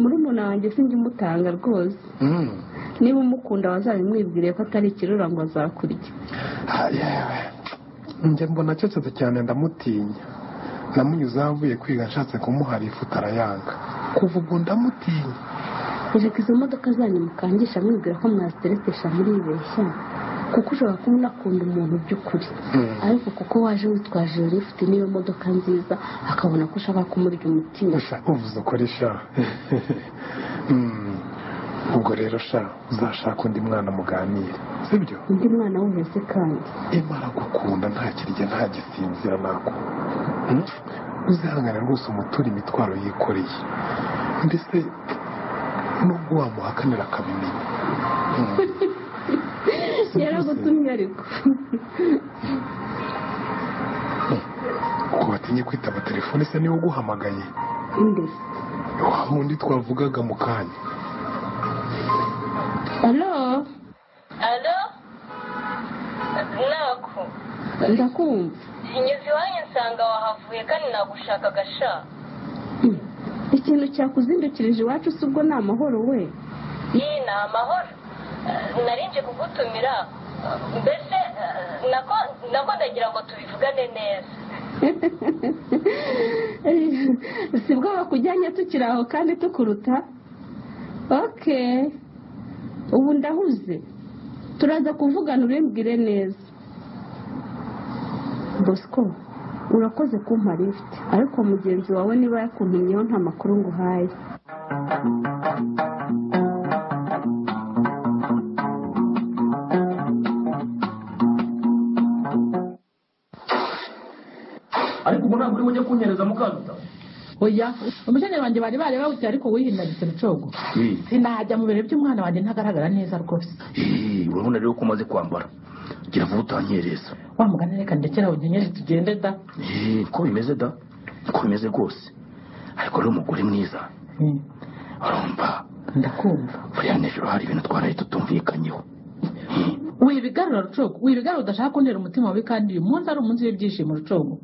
muri umuntu wanjye sinjya umutanga rwose Mm. niba umukunda wazabimwibwiriye ko atari ikirura ngo azakurya Ah, yewe. njye mbona acecetse cyane ndamutinya namunyuzeho avuye kwiga nshatse kumuhara ifuta arayanga kuva ubwo ndamutinya reka izo modoka zanyu mukangisha mwibwira ko mwaziteretesha muribeshya kuko ushobora kuba unakunda umuntu by'ukuri ariko kuko waje witwaje iyo lifuti n'iyo modoka nziza akabona ko ushaka kumurya umutima Sha, uvuze ukuri sha Hmm. ubwo rero sha uzashaka undi mwana muganire sibyo undi mwana wese kandi imara gukunda nta kirya nta gisinzira nako uzihangane rwose umutura imitwaro yikoreye mbese nubwo wamuhakanira akabimenya yaragutumye ariko ko watinye kwitaba telefone se niwe uguhamagaye inde wa wundi twavugaga mu kanya alo alo nako ndakumva inyuze iwanyu nsanga wahavuye kandi nagushakaga sha ikintu cyakuzindukirije iwacu si ubwo ni amahoro we iyi ni amahoro Eh, nari nje kugutumira Eh, mbese eh, nako nako ndagira ngo tubivugane neza si bwo bakujyanye tukiri aho kandi tukuruta ok ubu ndahuze turaza kuvugana ubimbwire neza bosco urakoze kumpa lift ariko mugenzi wawe niba yakuntumyeho nta makuru nguhaye ariko ubu ntabwo uri bujye kunyereza mukaruta oya umushanya wanjye bari barebawuti ariko wihinaritse rucogo sinajya mu birori by'umwana wanjye ntagaragara neza rwose urabona rero ko umaze kwambara gira vuba utanyereza wa mugani reka ndekera unyenyeri tugende da Eh, ko bimeze da ko bimeze rwose ariko rero umugore mwiza Mm, urumva ndakumva buriya nijoro hari ibintu twaraye tutumvikanyeho wibigarura rucogo wibigarura udashaka kuntera umutima wawe kandi uyu munsi ari umunsi w'ibyishimo rucogo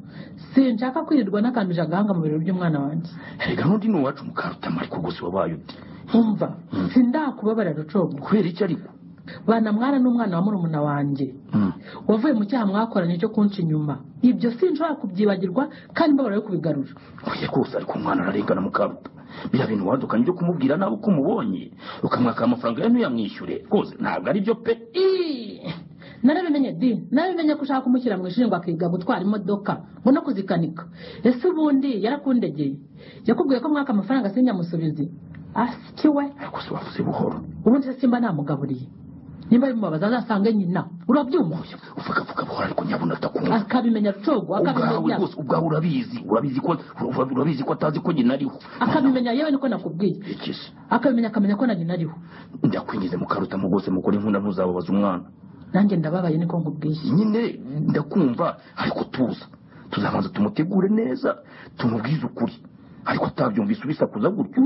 sinshaka kwirirwa n'akanduje agahanga mu birori by'umwana wanjye erega n'undi ni uwacu mukarutama ariko gusa wabaye uti umva sindakubabarira rucogo kubera iki ariko bana mwana n'umwana wa murumuna wanjye Mm. wavuye mu cyaha mwakoranye cyo kunca inyuma ibyo sinshobora kubyibagirwa kandi mbabara yo kubigarura oya rwose ariko umwana ararengana mukaruta biriya bintu wadukanye byo kumubwira nawe uko umubonye ukamwaka amafaranga ye ntuyamwishyure rwose ntabwo ari byo pe Ii! narabimenye di narabimenye ko ushaka kumushyira mu ishuri ngo akiga gutwara imodoka ngo no kuzikanika ese ubundi yarakundegeye yakubwiye ko mwaka amafaranga sinyamusubize asiki we ariko se wavuze buhoro ubundi se simba namugaburiye nimba bimubabaza azasange nyina urabyumva uvuga vuga buhoro ariko nyabona atakumva akabimenya rucogo ubwawe akabimenya rwose ubwawe urabizi urabizi ko ura- urabizi ko atazi ko nyina ariho akabimenya yewe niko nakubwiye iki se akabimenya akamenya ko na nyina ariho ndakwingize mukaruta mu rwose mugore nkunda ntuzababaza umwana nanjye ndababaye niko nkubwiye nyine ndakumva ariko tuza tuzabanza tumutegure neza tumubwize ukuri ariko atabyumvise ubisakuza gutyo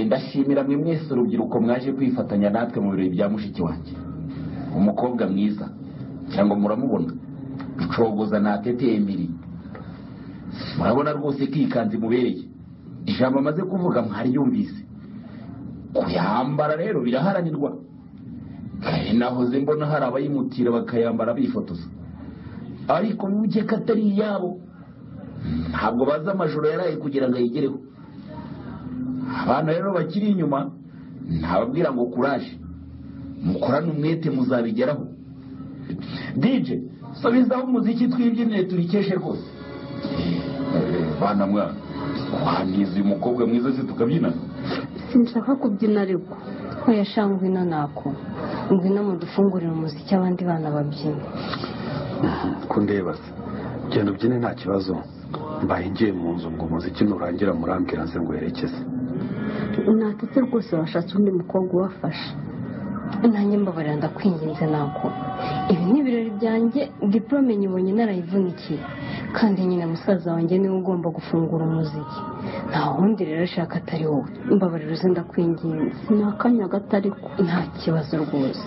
ndashimira mwe mwese urubyiruko mwaje kwifatanya natwe mu birori bya mushiki wanjye umukobwa mwiza cyangwa muramubona ducogoza nateteye emiri murabona rwose ko iyi kanzu imubereye ijambo amaze kuvuga mwaryumvise kuyambara rero biraharanirwa kare nahoze mbona hari abayimutira bakayambara bifotoza ariko mujye ko atari iyabo ntabwo bazi amajoro yaraye kugira ngo ayigereho abantu rero bakiri inyuma ntababwira ngo kuraje mukorane umwete muzabigeraho dije subizaho umuziki twibyinire turikeshe rwose bana mwana wangiza uyu mukobwa mwiza se tukabyina sinshaka kubyina ariko oya sha ngwino nako ngwino mudufungurire umuziki abandi bana babyina kundeba se genda ubyine nta kibazo mbaye ngiye mu nzu ngo umuziki nurangira murambwira nze ngwerekeze natetse rwose washatse undi mukobwa ubafasha nanjye mbabarira ndakwinginze nako ibi ni ibirori byanjye diporome nyibonye narayivunikiye kandi nyine musaza wanjye niwe ugomba gufungura umuziki nta wundi rero ashaka atari wowe mbabarira uze ndakwinginze ni akanya gato ariko nta kibazo rwose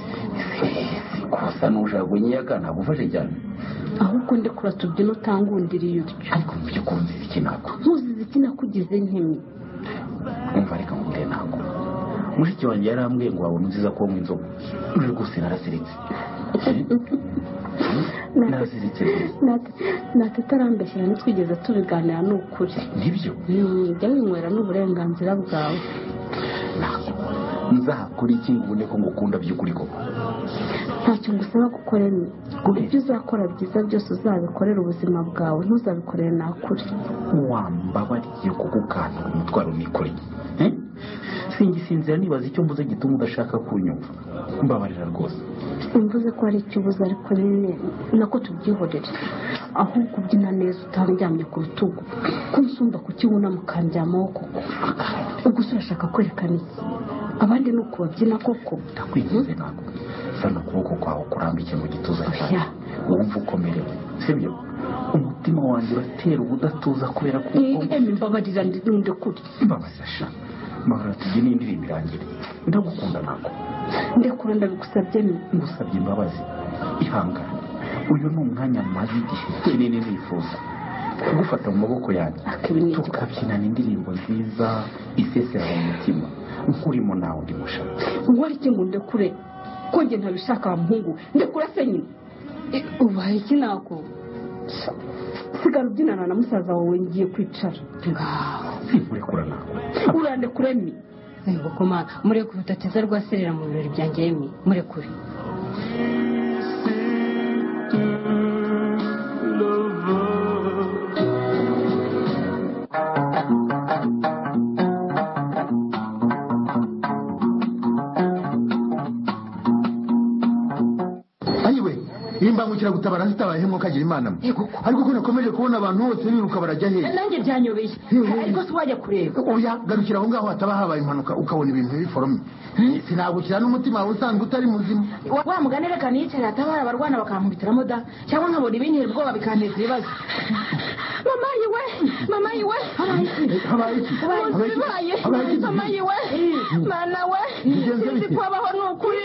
kosa n'ushaka unyiyaka nagufashe cyane ahubwo ndi kuratubyina utangundiriye utyo ariko mu by'ukuri nzi iki nako nkuzi iziki nakugize nkimi umva reka nkubwire nako mushiki wanjye yarambwiye ngo wabona nziza kunywa inzoga uri rwose narasiritse narasiritse natetarambeshyira ntitwigeze tubiganira ni ukuri nibyo jya winywera n'uburenganzira bwawe nzakora iki ngo ubone ko ngukunda by'ukuri koko ntacyo ngusaba gukora ni ibyo uzakora byiza byose uzabikorera ubuzima bwawe ntuzabikorere nakure wambabariye kuko ukanura umutwaro nikoreye singisinzira nibaza icyo mvuze gituma udashaka kunyumva mbabarira rwose mvuze ko hari icyo ubuze ariko nyine nako tubyihorere ahubwo ubyina neza utandyamye ku rutugu ko nsumba kukiwunama ukandyamaho koko ubwo urashaka kwerekana iki abandi ni ukubabyina koko ndakwinjize ntabwo fana ukuboko kwawe kurambike mu gituza cyawe wumva ukomerewe sibyo umutima wanjye uratera ubudatuza kubera ko emi mbabarira ndi kuri mbabaza sha mbabarira tubyine indirimbo irangire ndagukunda ntabwo ndekura ndabigusabye ni ngusabye imbabazi ihangane uyu ni umwanya maze igihe kinini nifuza kugufata mu maboko yanjye tukabyinana indirimbo nziza isesera mu mutima nkurimo nawe undi mushaka ngo ariko ngo ndekure kongera ntabishaka wa muhungu ndekura se nyine ubaye iki nako sigara ubyinana na musaza wawe ngiye kwicara ngaho nkurekura nawe urandekure ni mubikoma mureke ubutateza rwaserera mu birori byanjye yemwe murekure ayiwe iyi mbangukiragutabara zitabayeho mwuka agira imana mwe ariko ko nakomeje kubona abantu bose biruka barajya hehe nanjye byanyobeye ariko si wajya kureba oya garukira aho ngaho hataba habaye impanuka ukabona ibintu biforomye sinagukira n'umutima wawe usanzwe utari muzima wa wa mugani reka niyicarire atabara abarwana bakankubitiramo da cyangwa nkabona ibintera ubwoba bikanteza ibibazo mama yiwe mama yiwe habaye iki ubu bibaye mama yiwe mwana we sinzi kubabaho ni ukuri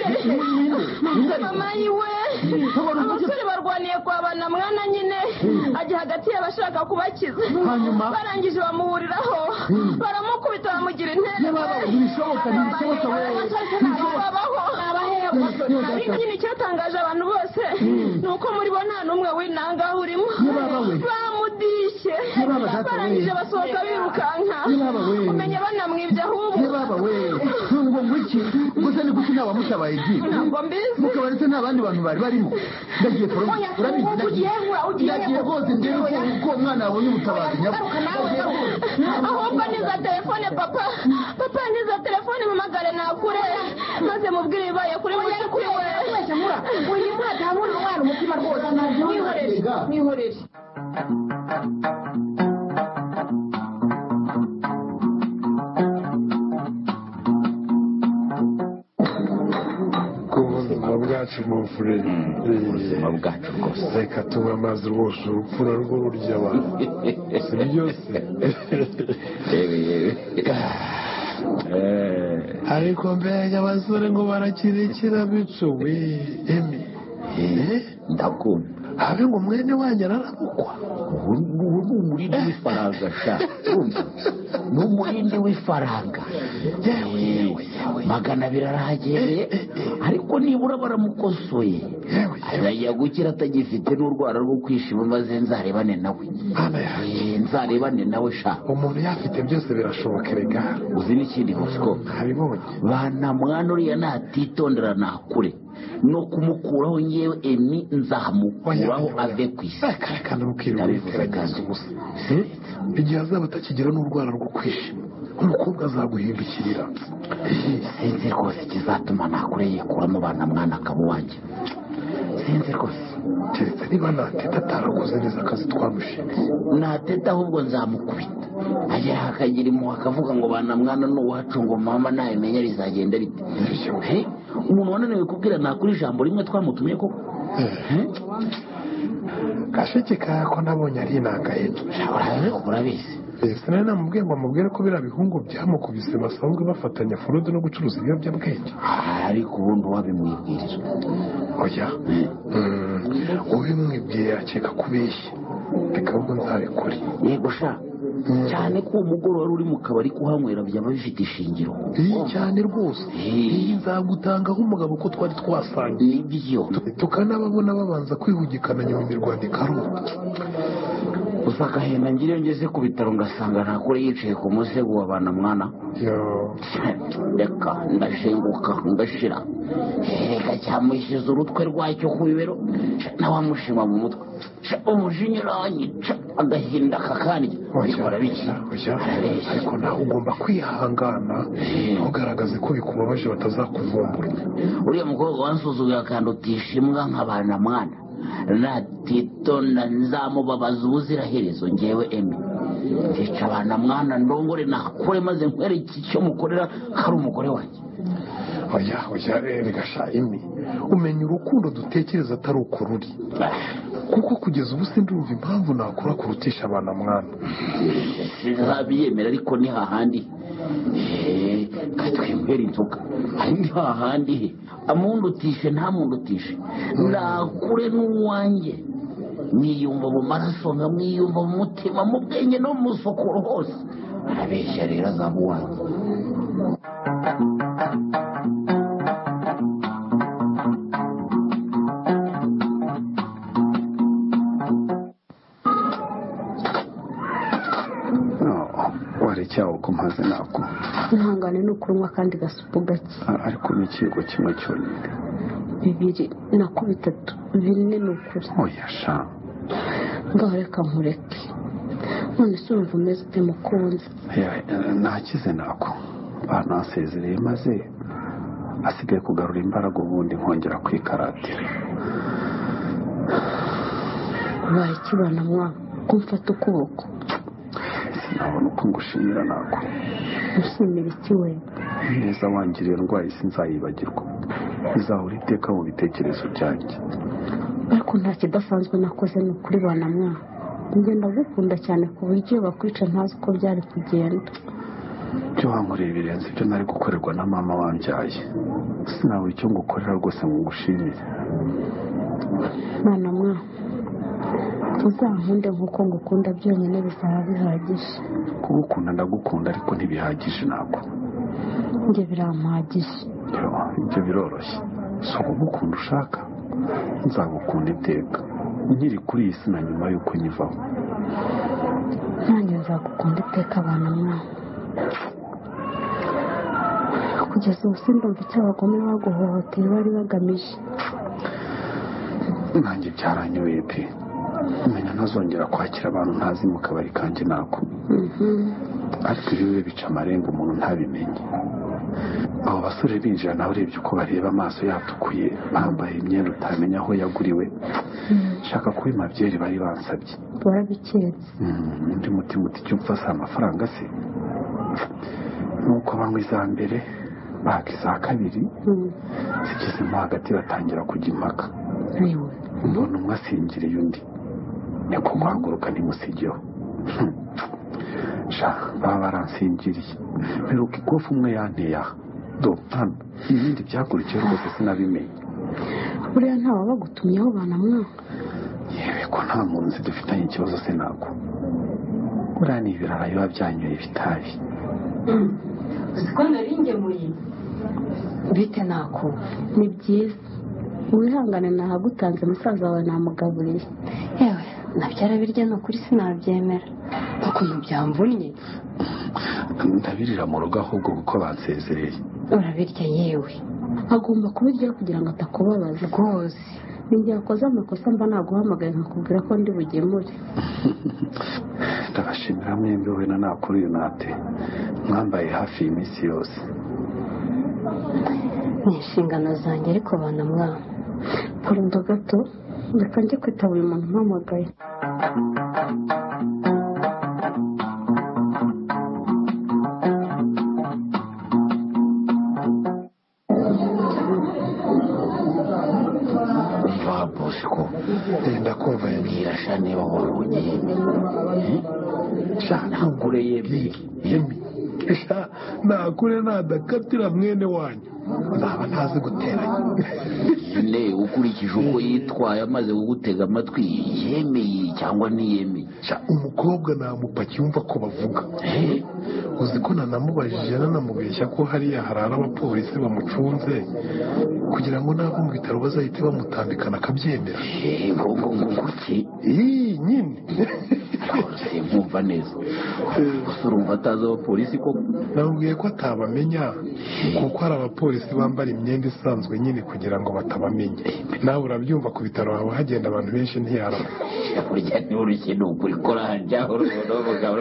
mama yiwe abasore barwaniye kwa bana mwana nyine ajya hagati y'abashaka kubakiza Hanyuma? barangije bamuhuriraho baramukubita bamugira intebe Nyamara, ntibishoboka, ntibishoboka, we. ariko nyine icyatangaje abantu bose ni uko muri bo nta n'umwe winangaho urimo Nyamara, we. bamudishye Nyamara, data, we. barangije basohoka birukanka Nyamara, we. umenya banamwibye ahubwo ntibaba we nubwo ngwiki gusa ni kuki nta wamutabaye igiye ntabwo mbizi mukabari se nta bandi bantu bari barimo ndagiye foromye Oya, urabizi ubu ugiye ndagiye he? Ugiye he? ndagiye rwose ndebe ko uko uwo mwana yabonye ubutabazi nyabwo garuka nawe ahubwo niza telefone papa papa niza telefone mpamagare nakure maze mubwire ibibaye kuri mushya kuri we uyu mwana ntabona umwana umutima rwose mwihorere mwihorere bw'ubuzima bwacu buvure ubuzima bwacu rwose reka tunywe amazi rwose urupfu narwo rurya abantu si byose yewe yewe ariko mbega abasore ngo barakirikira bicu we emi ndakunda habe ngo mwene wanjye ararabukwa ubu ni umurindi w'ifaranga sha urumva ni umurindi w'ifaranga yewe magana abiri arahagereye ariko nibura baramukosoye arajya gukira atagifite n'urwara rwo kwishima maze nzarebane nawe Eh, nzarebane nawe sha umuntu yafite byose birashoboka erega uzi n'ikindi bosco ntabibonye bana mwana uriya natitondera nakure no kumukuraho ngewe emi nzamukuraho ave ku isi karekana mukirirwa ndabivuze mugerageza kandi ubusa Eh? igihe azaba atakigira n'urwara rwo kwishima umukobwa azaguhindukirira sinzi rwose ikizatuma nakure yikuramo bana mwana akaba uwanjye sinzi rwose keretse niba nateta atarakoze neza akazi twamushinze nateta ahubwo nzamukubita agera akagira impuhwe akavuga ngo bana mwana ni uwacu ngo mama nabimenya rizagenda rite Eh, umuntu wananiwe kubwira nakuri ijambo rimwe twamutumye koko Eh? gasheke kako nabonye ari inangaye Urabi- urabizi sinari namubwiye ngo amubwire ko biriya bihungu byamukubise basanzwe bafatanya forode no gucuruza ibiyobyabwenge ariko ubundi wabimwibwirira oya Mm, ubimwibwiye akeka kubeshya reka ahubwo nzabikore yego sha cyane ko uwo mugoroba uri mu kabari kuhanywera byaba bifite ishingiro iyi cyane rwose Eh. iyi nzagutangaho umugabo ko twari twasangiye nibyo tukanababona babanza kwihugikana nyuma imirwano ikarura gusa agahenda ngiriyo ngeze ku bitaro ngasanga ntakure yicaye ku musego wa bana mwana reka ndashenguka ndashira reka cyamushyize urutwe rwacyo ku bibero ca, nawe amushima mu mutwe ca, umujinya uranyica agahinda kakandya ariko arabiki ariko nawe ugomba kwihangana ntugaragaze ko bikubabaje batazakuvumbura uriya mukobwa wansuzuguye akandutisha imbwa nk'abana mwana natitonda nzamubabaza ubuziraherezo ngewe emi ntica abana mwana ndongore nakure maze nkwereke icyo mukorera ko ari umugore wanjye oya oya regasha imi umenya urukundo dutekereza atari uko ruri kuko kugeza ubu sindumva impamvu nakura kurutisha abana mwana sinzabiyemera ariko ni hahandi Eh, ka twemere inzoga ari ni hahandi he amundutishe ntamundutishe nakure n'uwanjye mwiyumva mu maraso nkamwiyumva mu mutima mu bwenge no mu musokoro hose arabeshya rero azaba uwanjye waricyaho ko mpaze ntabwo ihangane ni ukunywa kandi gasupu gake ariko ni ikigo kimwe cyonyine bibiri nako bitatu bine ni ukuri oya sha ngaho reka nkureke none se urumva umeze ute mukunzi yewe, eh, nakize nako banasezereye maze asigaye kugarura imbaraga ubundi nkongera kwikaratira ubaye ikibana mwana ko mfata ukuboko sinabona uko ngushimira nako ushimira iki we neza wangiriye ndwaye sinzayibagirwa izahora iteka mu bitekerezo byanjye ariko nta kidasanzwe nakoze ni ukuri bana mwana njye ndagukunda cyane ku buryo iyo bakwica ntazi uko byari kugenda ibyo wankoreye birenze ibyo nari gukorerwa na mama wambyaye sinabura icyo ngukorera rwose ngo ngushimire mwana mwana uzankunde nk'uko ngukunda byonyine bizaba bihagije kugukunda ndagukunda ariko ntibihagije ntabwo njye birampagije Yo, ibyo biroroshye si ukugukunda ushaka nzagukunda iteka nkiri kuri iyi si na nyuma y'uko nyivaho nanjye nzagukunda iteka abantu mwana kugeza ubu sindumva icyo abagome baguhohoteye bari bagamije nanjye byaranyobeye pe menya ntazongera kwakira abantu ntazi mu kabari kanjye nako ariko ibi bibe bica amarenga umuntu ntabimenye abo basore binjira nawe urebye uko bareba amaso yatukuye bambaye imyenda utamenya aho yaguriwe shaka kuba imabyeri bari bansabye warabiketse Mm, undi mutima uti icyo upfa si amafaranga se nuko banywa iza mbere baka iza kabiri zigezemo hagati batangira kujya impaka niwe mbona umwe asingiriye undi niko guhaguruka ntimusigeho sha baba baransinziriye mperuka ikofu umwe yanteye aha do hano ibindi byakurikiye rwose sinabimenye buriya ntawabagutumyeho banamwanga yewe ko nta muntu nzi dufitanye ikibazo sinagwa buriya ni ibirara biba byanyoye ibitabi uzi ko naringemuye bite nako ni byiza wihangane nahagutanze musaza wawe namugaburiye yewe nabyara birya ni ukuri sinabyemera ukuntu byamvunnye ndabirira mu rugo ahubwo kuko bansezereye urabirya yewe agomba kubirya kugira ngo atakubabaza rwose ninjye wakoze amakosa mba naguhamagaye nkakubwira ko ndi bugemure ndabashimira mwembi we na nakuru yunate mwambaye hafi iyi minsi yose ni inshingano zanjye ariko banamwana kurinda gato reka njye kwitaba uyu muntu umpamagaye niba bosco yenda kumva mbwira sha niba wowe ugiye sha ntugure yemwe sha nakure nadakatira mwene wanyu naba ntazi guteranya ne ukurikije uko yitwaye amaze kugutega amatwi yemeye cyangwa ntiyemeye sha umukobwa namupaki yumva ko bavuga uzi ko nanamubajije nanamubeshya ko hariya harara abapolisi bamucunze kugira ngo nava mu bitaro bazahite bamutambikana akabyemera ngo ngo ngo kuki iyi nyine ntabwo nkumva neza gusa urumva atazi abapolisi koko namubwiye ko atabamenya kuko hari abapolisi bambara imyenda isanzwe nyine kugira ngo batabamenya nawe urabyumva ku bitaro haba hagenda abantu benshi ntiyarama burya niba urushye ni ukuri koranja urubona umugabo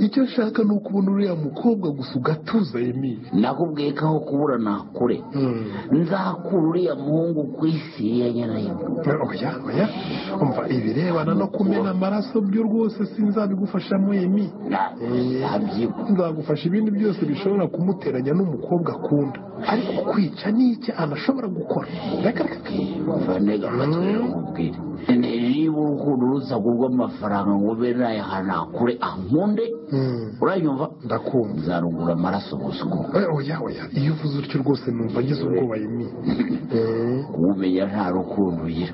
icyo nshaka ni ukubona uriya mukobwa gusa ugatuza yemi nakubwiye ko aho kubura nakure nzakura uriya muhungu ku isi ya nyirayo oya oya umva ibirebana no kumena amaraso byo rwose sinzabigufashamo yemi nabyibuha nzagufasha ibindi byose bishobora kumuteranya n'umukobwa akunda ariko kwica ni iki anashobora gukora reka reka bane gafatwe umubwire niba urukundo ruza kugwa amafaranga ngo be nayahana kure ankunde uranyumva ndakumva nzarugura amaraso gusa uko Eh, oya oya iyo uvuze utyo rwose numva agize ubwoba yemi Eh, umenya nta rukundo ugira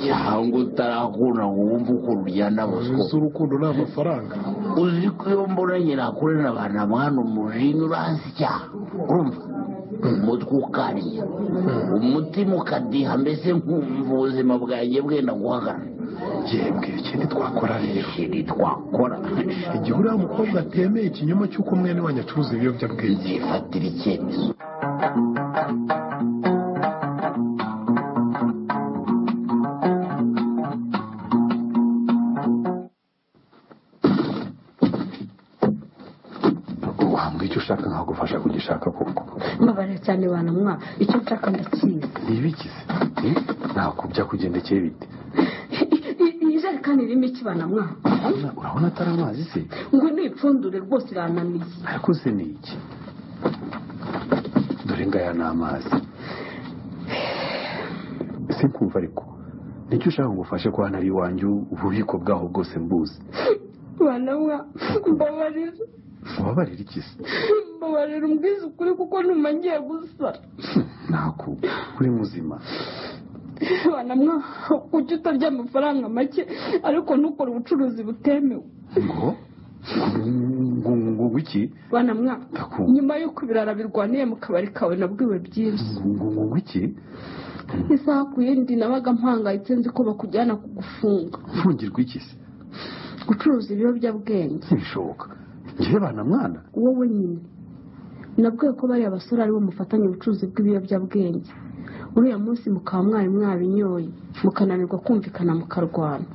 cyangwa utarakunda ngo wumve ukuntu ujyana bosco uzi urukundo ni amafaranga uzi ko iyo mbona nyirakure na ba namwana umujinya uransya urumva umutwe ukariye umutima ukadiha mbese nkumva ubuzima bwanjye bwenda guhagarara yembwe ikindi twakora rero ikintu twakora igihe uriya mukobwa atemeye ikinyoma cy'uko mwene wanyu acuruza ibiyobyabwenge nzifatira icyemezo wambwa icyo ushaka nkagufasha kugishaka koko mbabarira cyane banamwa icyo nshaka ndakizi ntibigize eh, nakubya kugendekeye bite ijerekani irimo iki banamwa Urabona- urabona atari amazi se ngo nipfundure rwose irananiye ariko se ni iki dore ngaya ni amazi sinkumva ariko nicyo ushaka ngo ufashe ko hano ari iwanjye ububiko bwaho bwose mbuzi banamwa mbabarira ubabarira iki se mbabarira umbwiza ukuri kuko ntumangiye gusara ntaku uri muzima banamwa kuki utarya amafaranga make ariko ntukore ubucuruzi butemewe ngo ngo ngo ngo iki banamwa Ndakumva. nyuma y'uko ibirara birwaniye mu kabari kawe nabwiwe byinshi ngo ngo ngo ngo iki isaha ku yindi nabaga mpangayitse nzi ko bakujyana kugufunga mfungirwa iki se gucuruza ibiyobyabwenge ntibishoboka njyewe bana mwana wowe nyine nabwiye ko bariya basore aribo mufatanya ubucuruzi bw'ibiyobyabwenge uriya munsi mukaba mwari mwabinyoye mukananirwa kumvikana mukarwana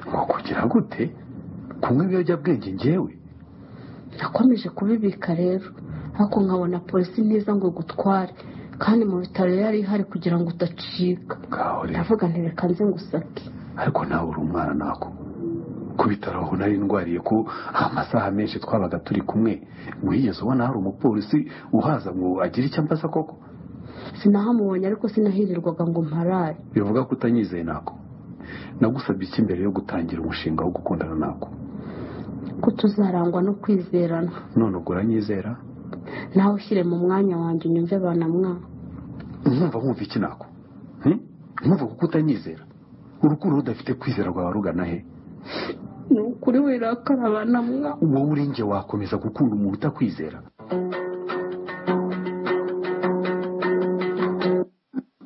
ngo kugira gute kunywa ibiyobyabwenge njyewe nakomeje kubibika rero ariko nkabona polisi ntiza ngo igutware kandi mu bitaro yari ihari kugira ngo udacika ngaho rero ndavuga nti reka nze ngusake ariko nawe uri umwana nako ku bitaro aho nari ndwariye ko amasaha menshi twabaga turi kumwe wigeze ubona hari umupolisi uhaza ngo agire icyo ambaza koko sinahamubonye ariko sinahirirwaga ngo mparaye bivuga ko utanyizeye nako nagusabye iki mbere yo gutangira umushinga wo gukundana nako ko tuzarangwa no kwizerana none ubwo uranyizera nawe ushyire mu mwanya wanjye unyumve banamwa nkumva wumva iki nako nkumva kuko utanyizera urukundo rudafite kwizera rwawe rugana he ni ukuri wirakara banamwa wowe uri nge wakomeza gukunda umuntu utakwizera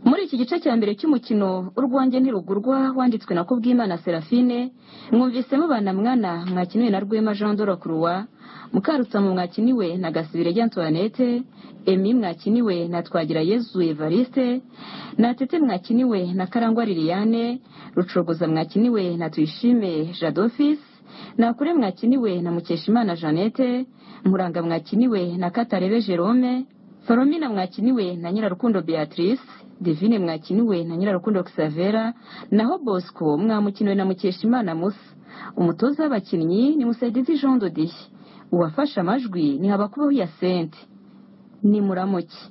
muri iki gice cya mbere cy'umukino urwanjye ntirugurwa wanditswe na kubwimana serafine mwumvisemo banamwana mwakiniwe na rwema jean dore kuruwa mukarutsamu mwakiniwe na gasibire rya antoinette emi mwakiniwe na twagira yezu evariste natete mwakiniwe na karangwa liliane rucogoza mwakiniwe na tuyishime jadofisi nakure mwakiniwe na mukeshimana jeannette muranga mwakiniwe na katarebe jerome Faromina mwakiniwe na Nyirarukundo Beatrice, Divine mwakiniwe na Nyirarukundo Xavera, naho Bosco mwamukiniwe na Mukeshimana Musa. Umutoza w'abakinnyi ni Musaidizi Jean Dodiye. Uwafashe amajwi ni Habakubaho ya Sente. Ni muramuki.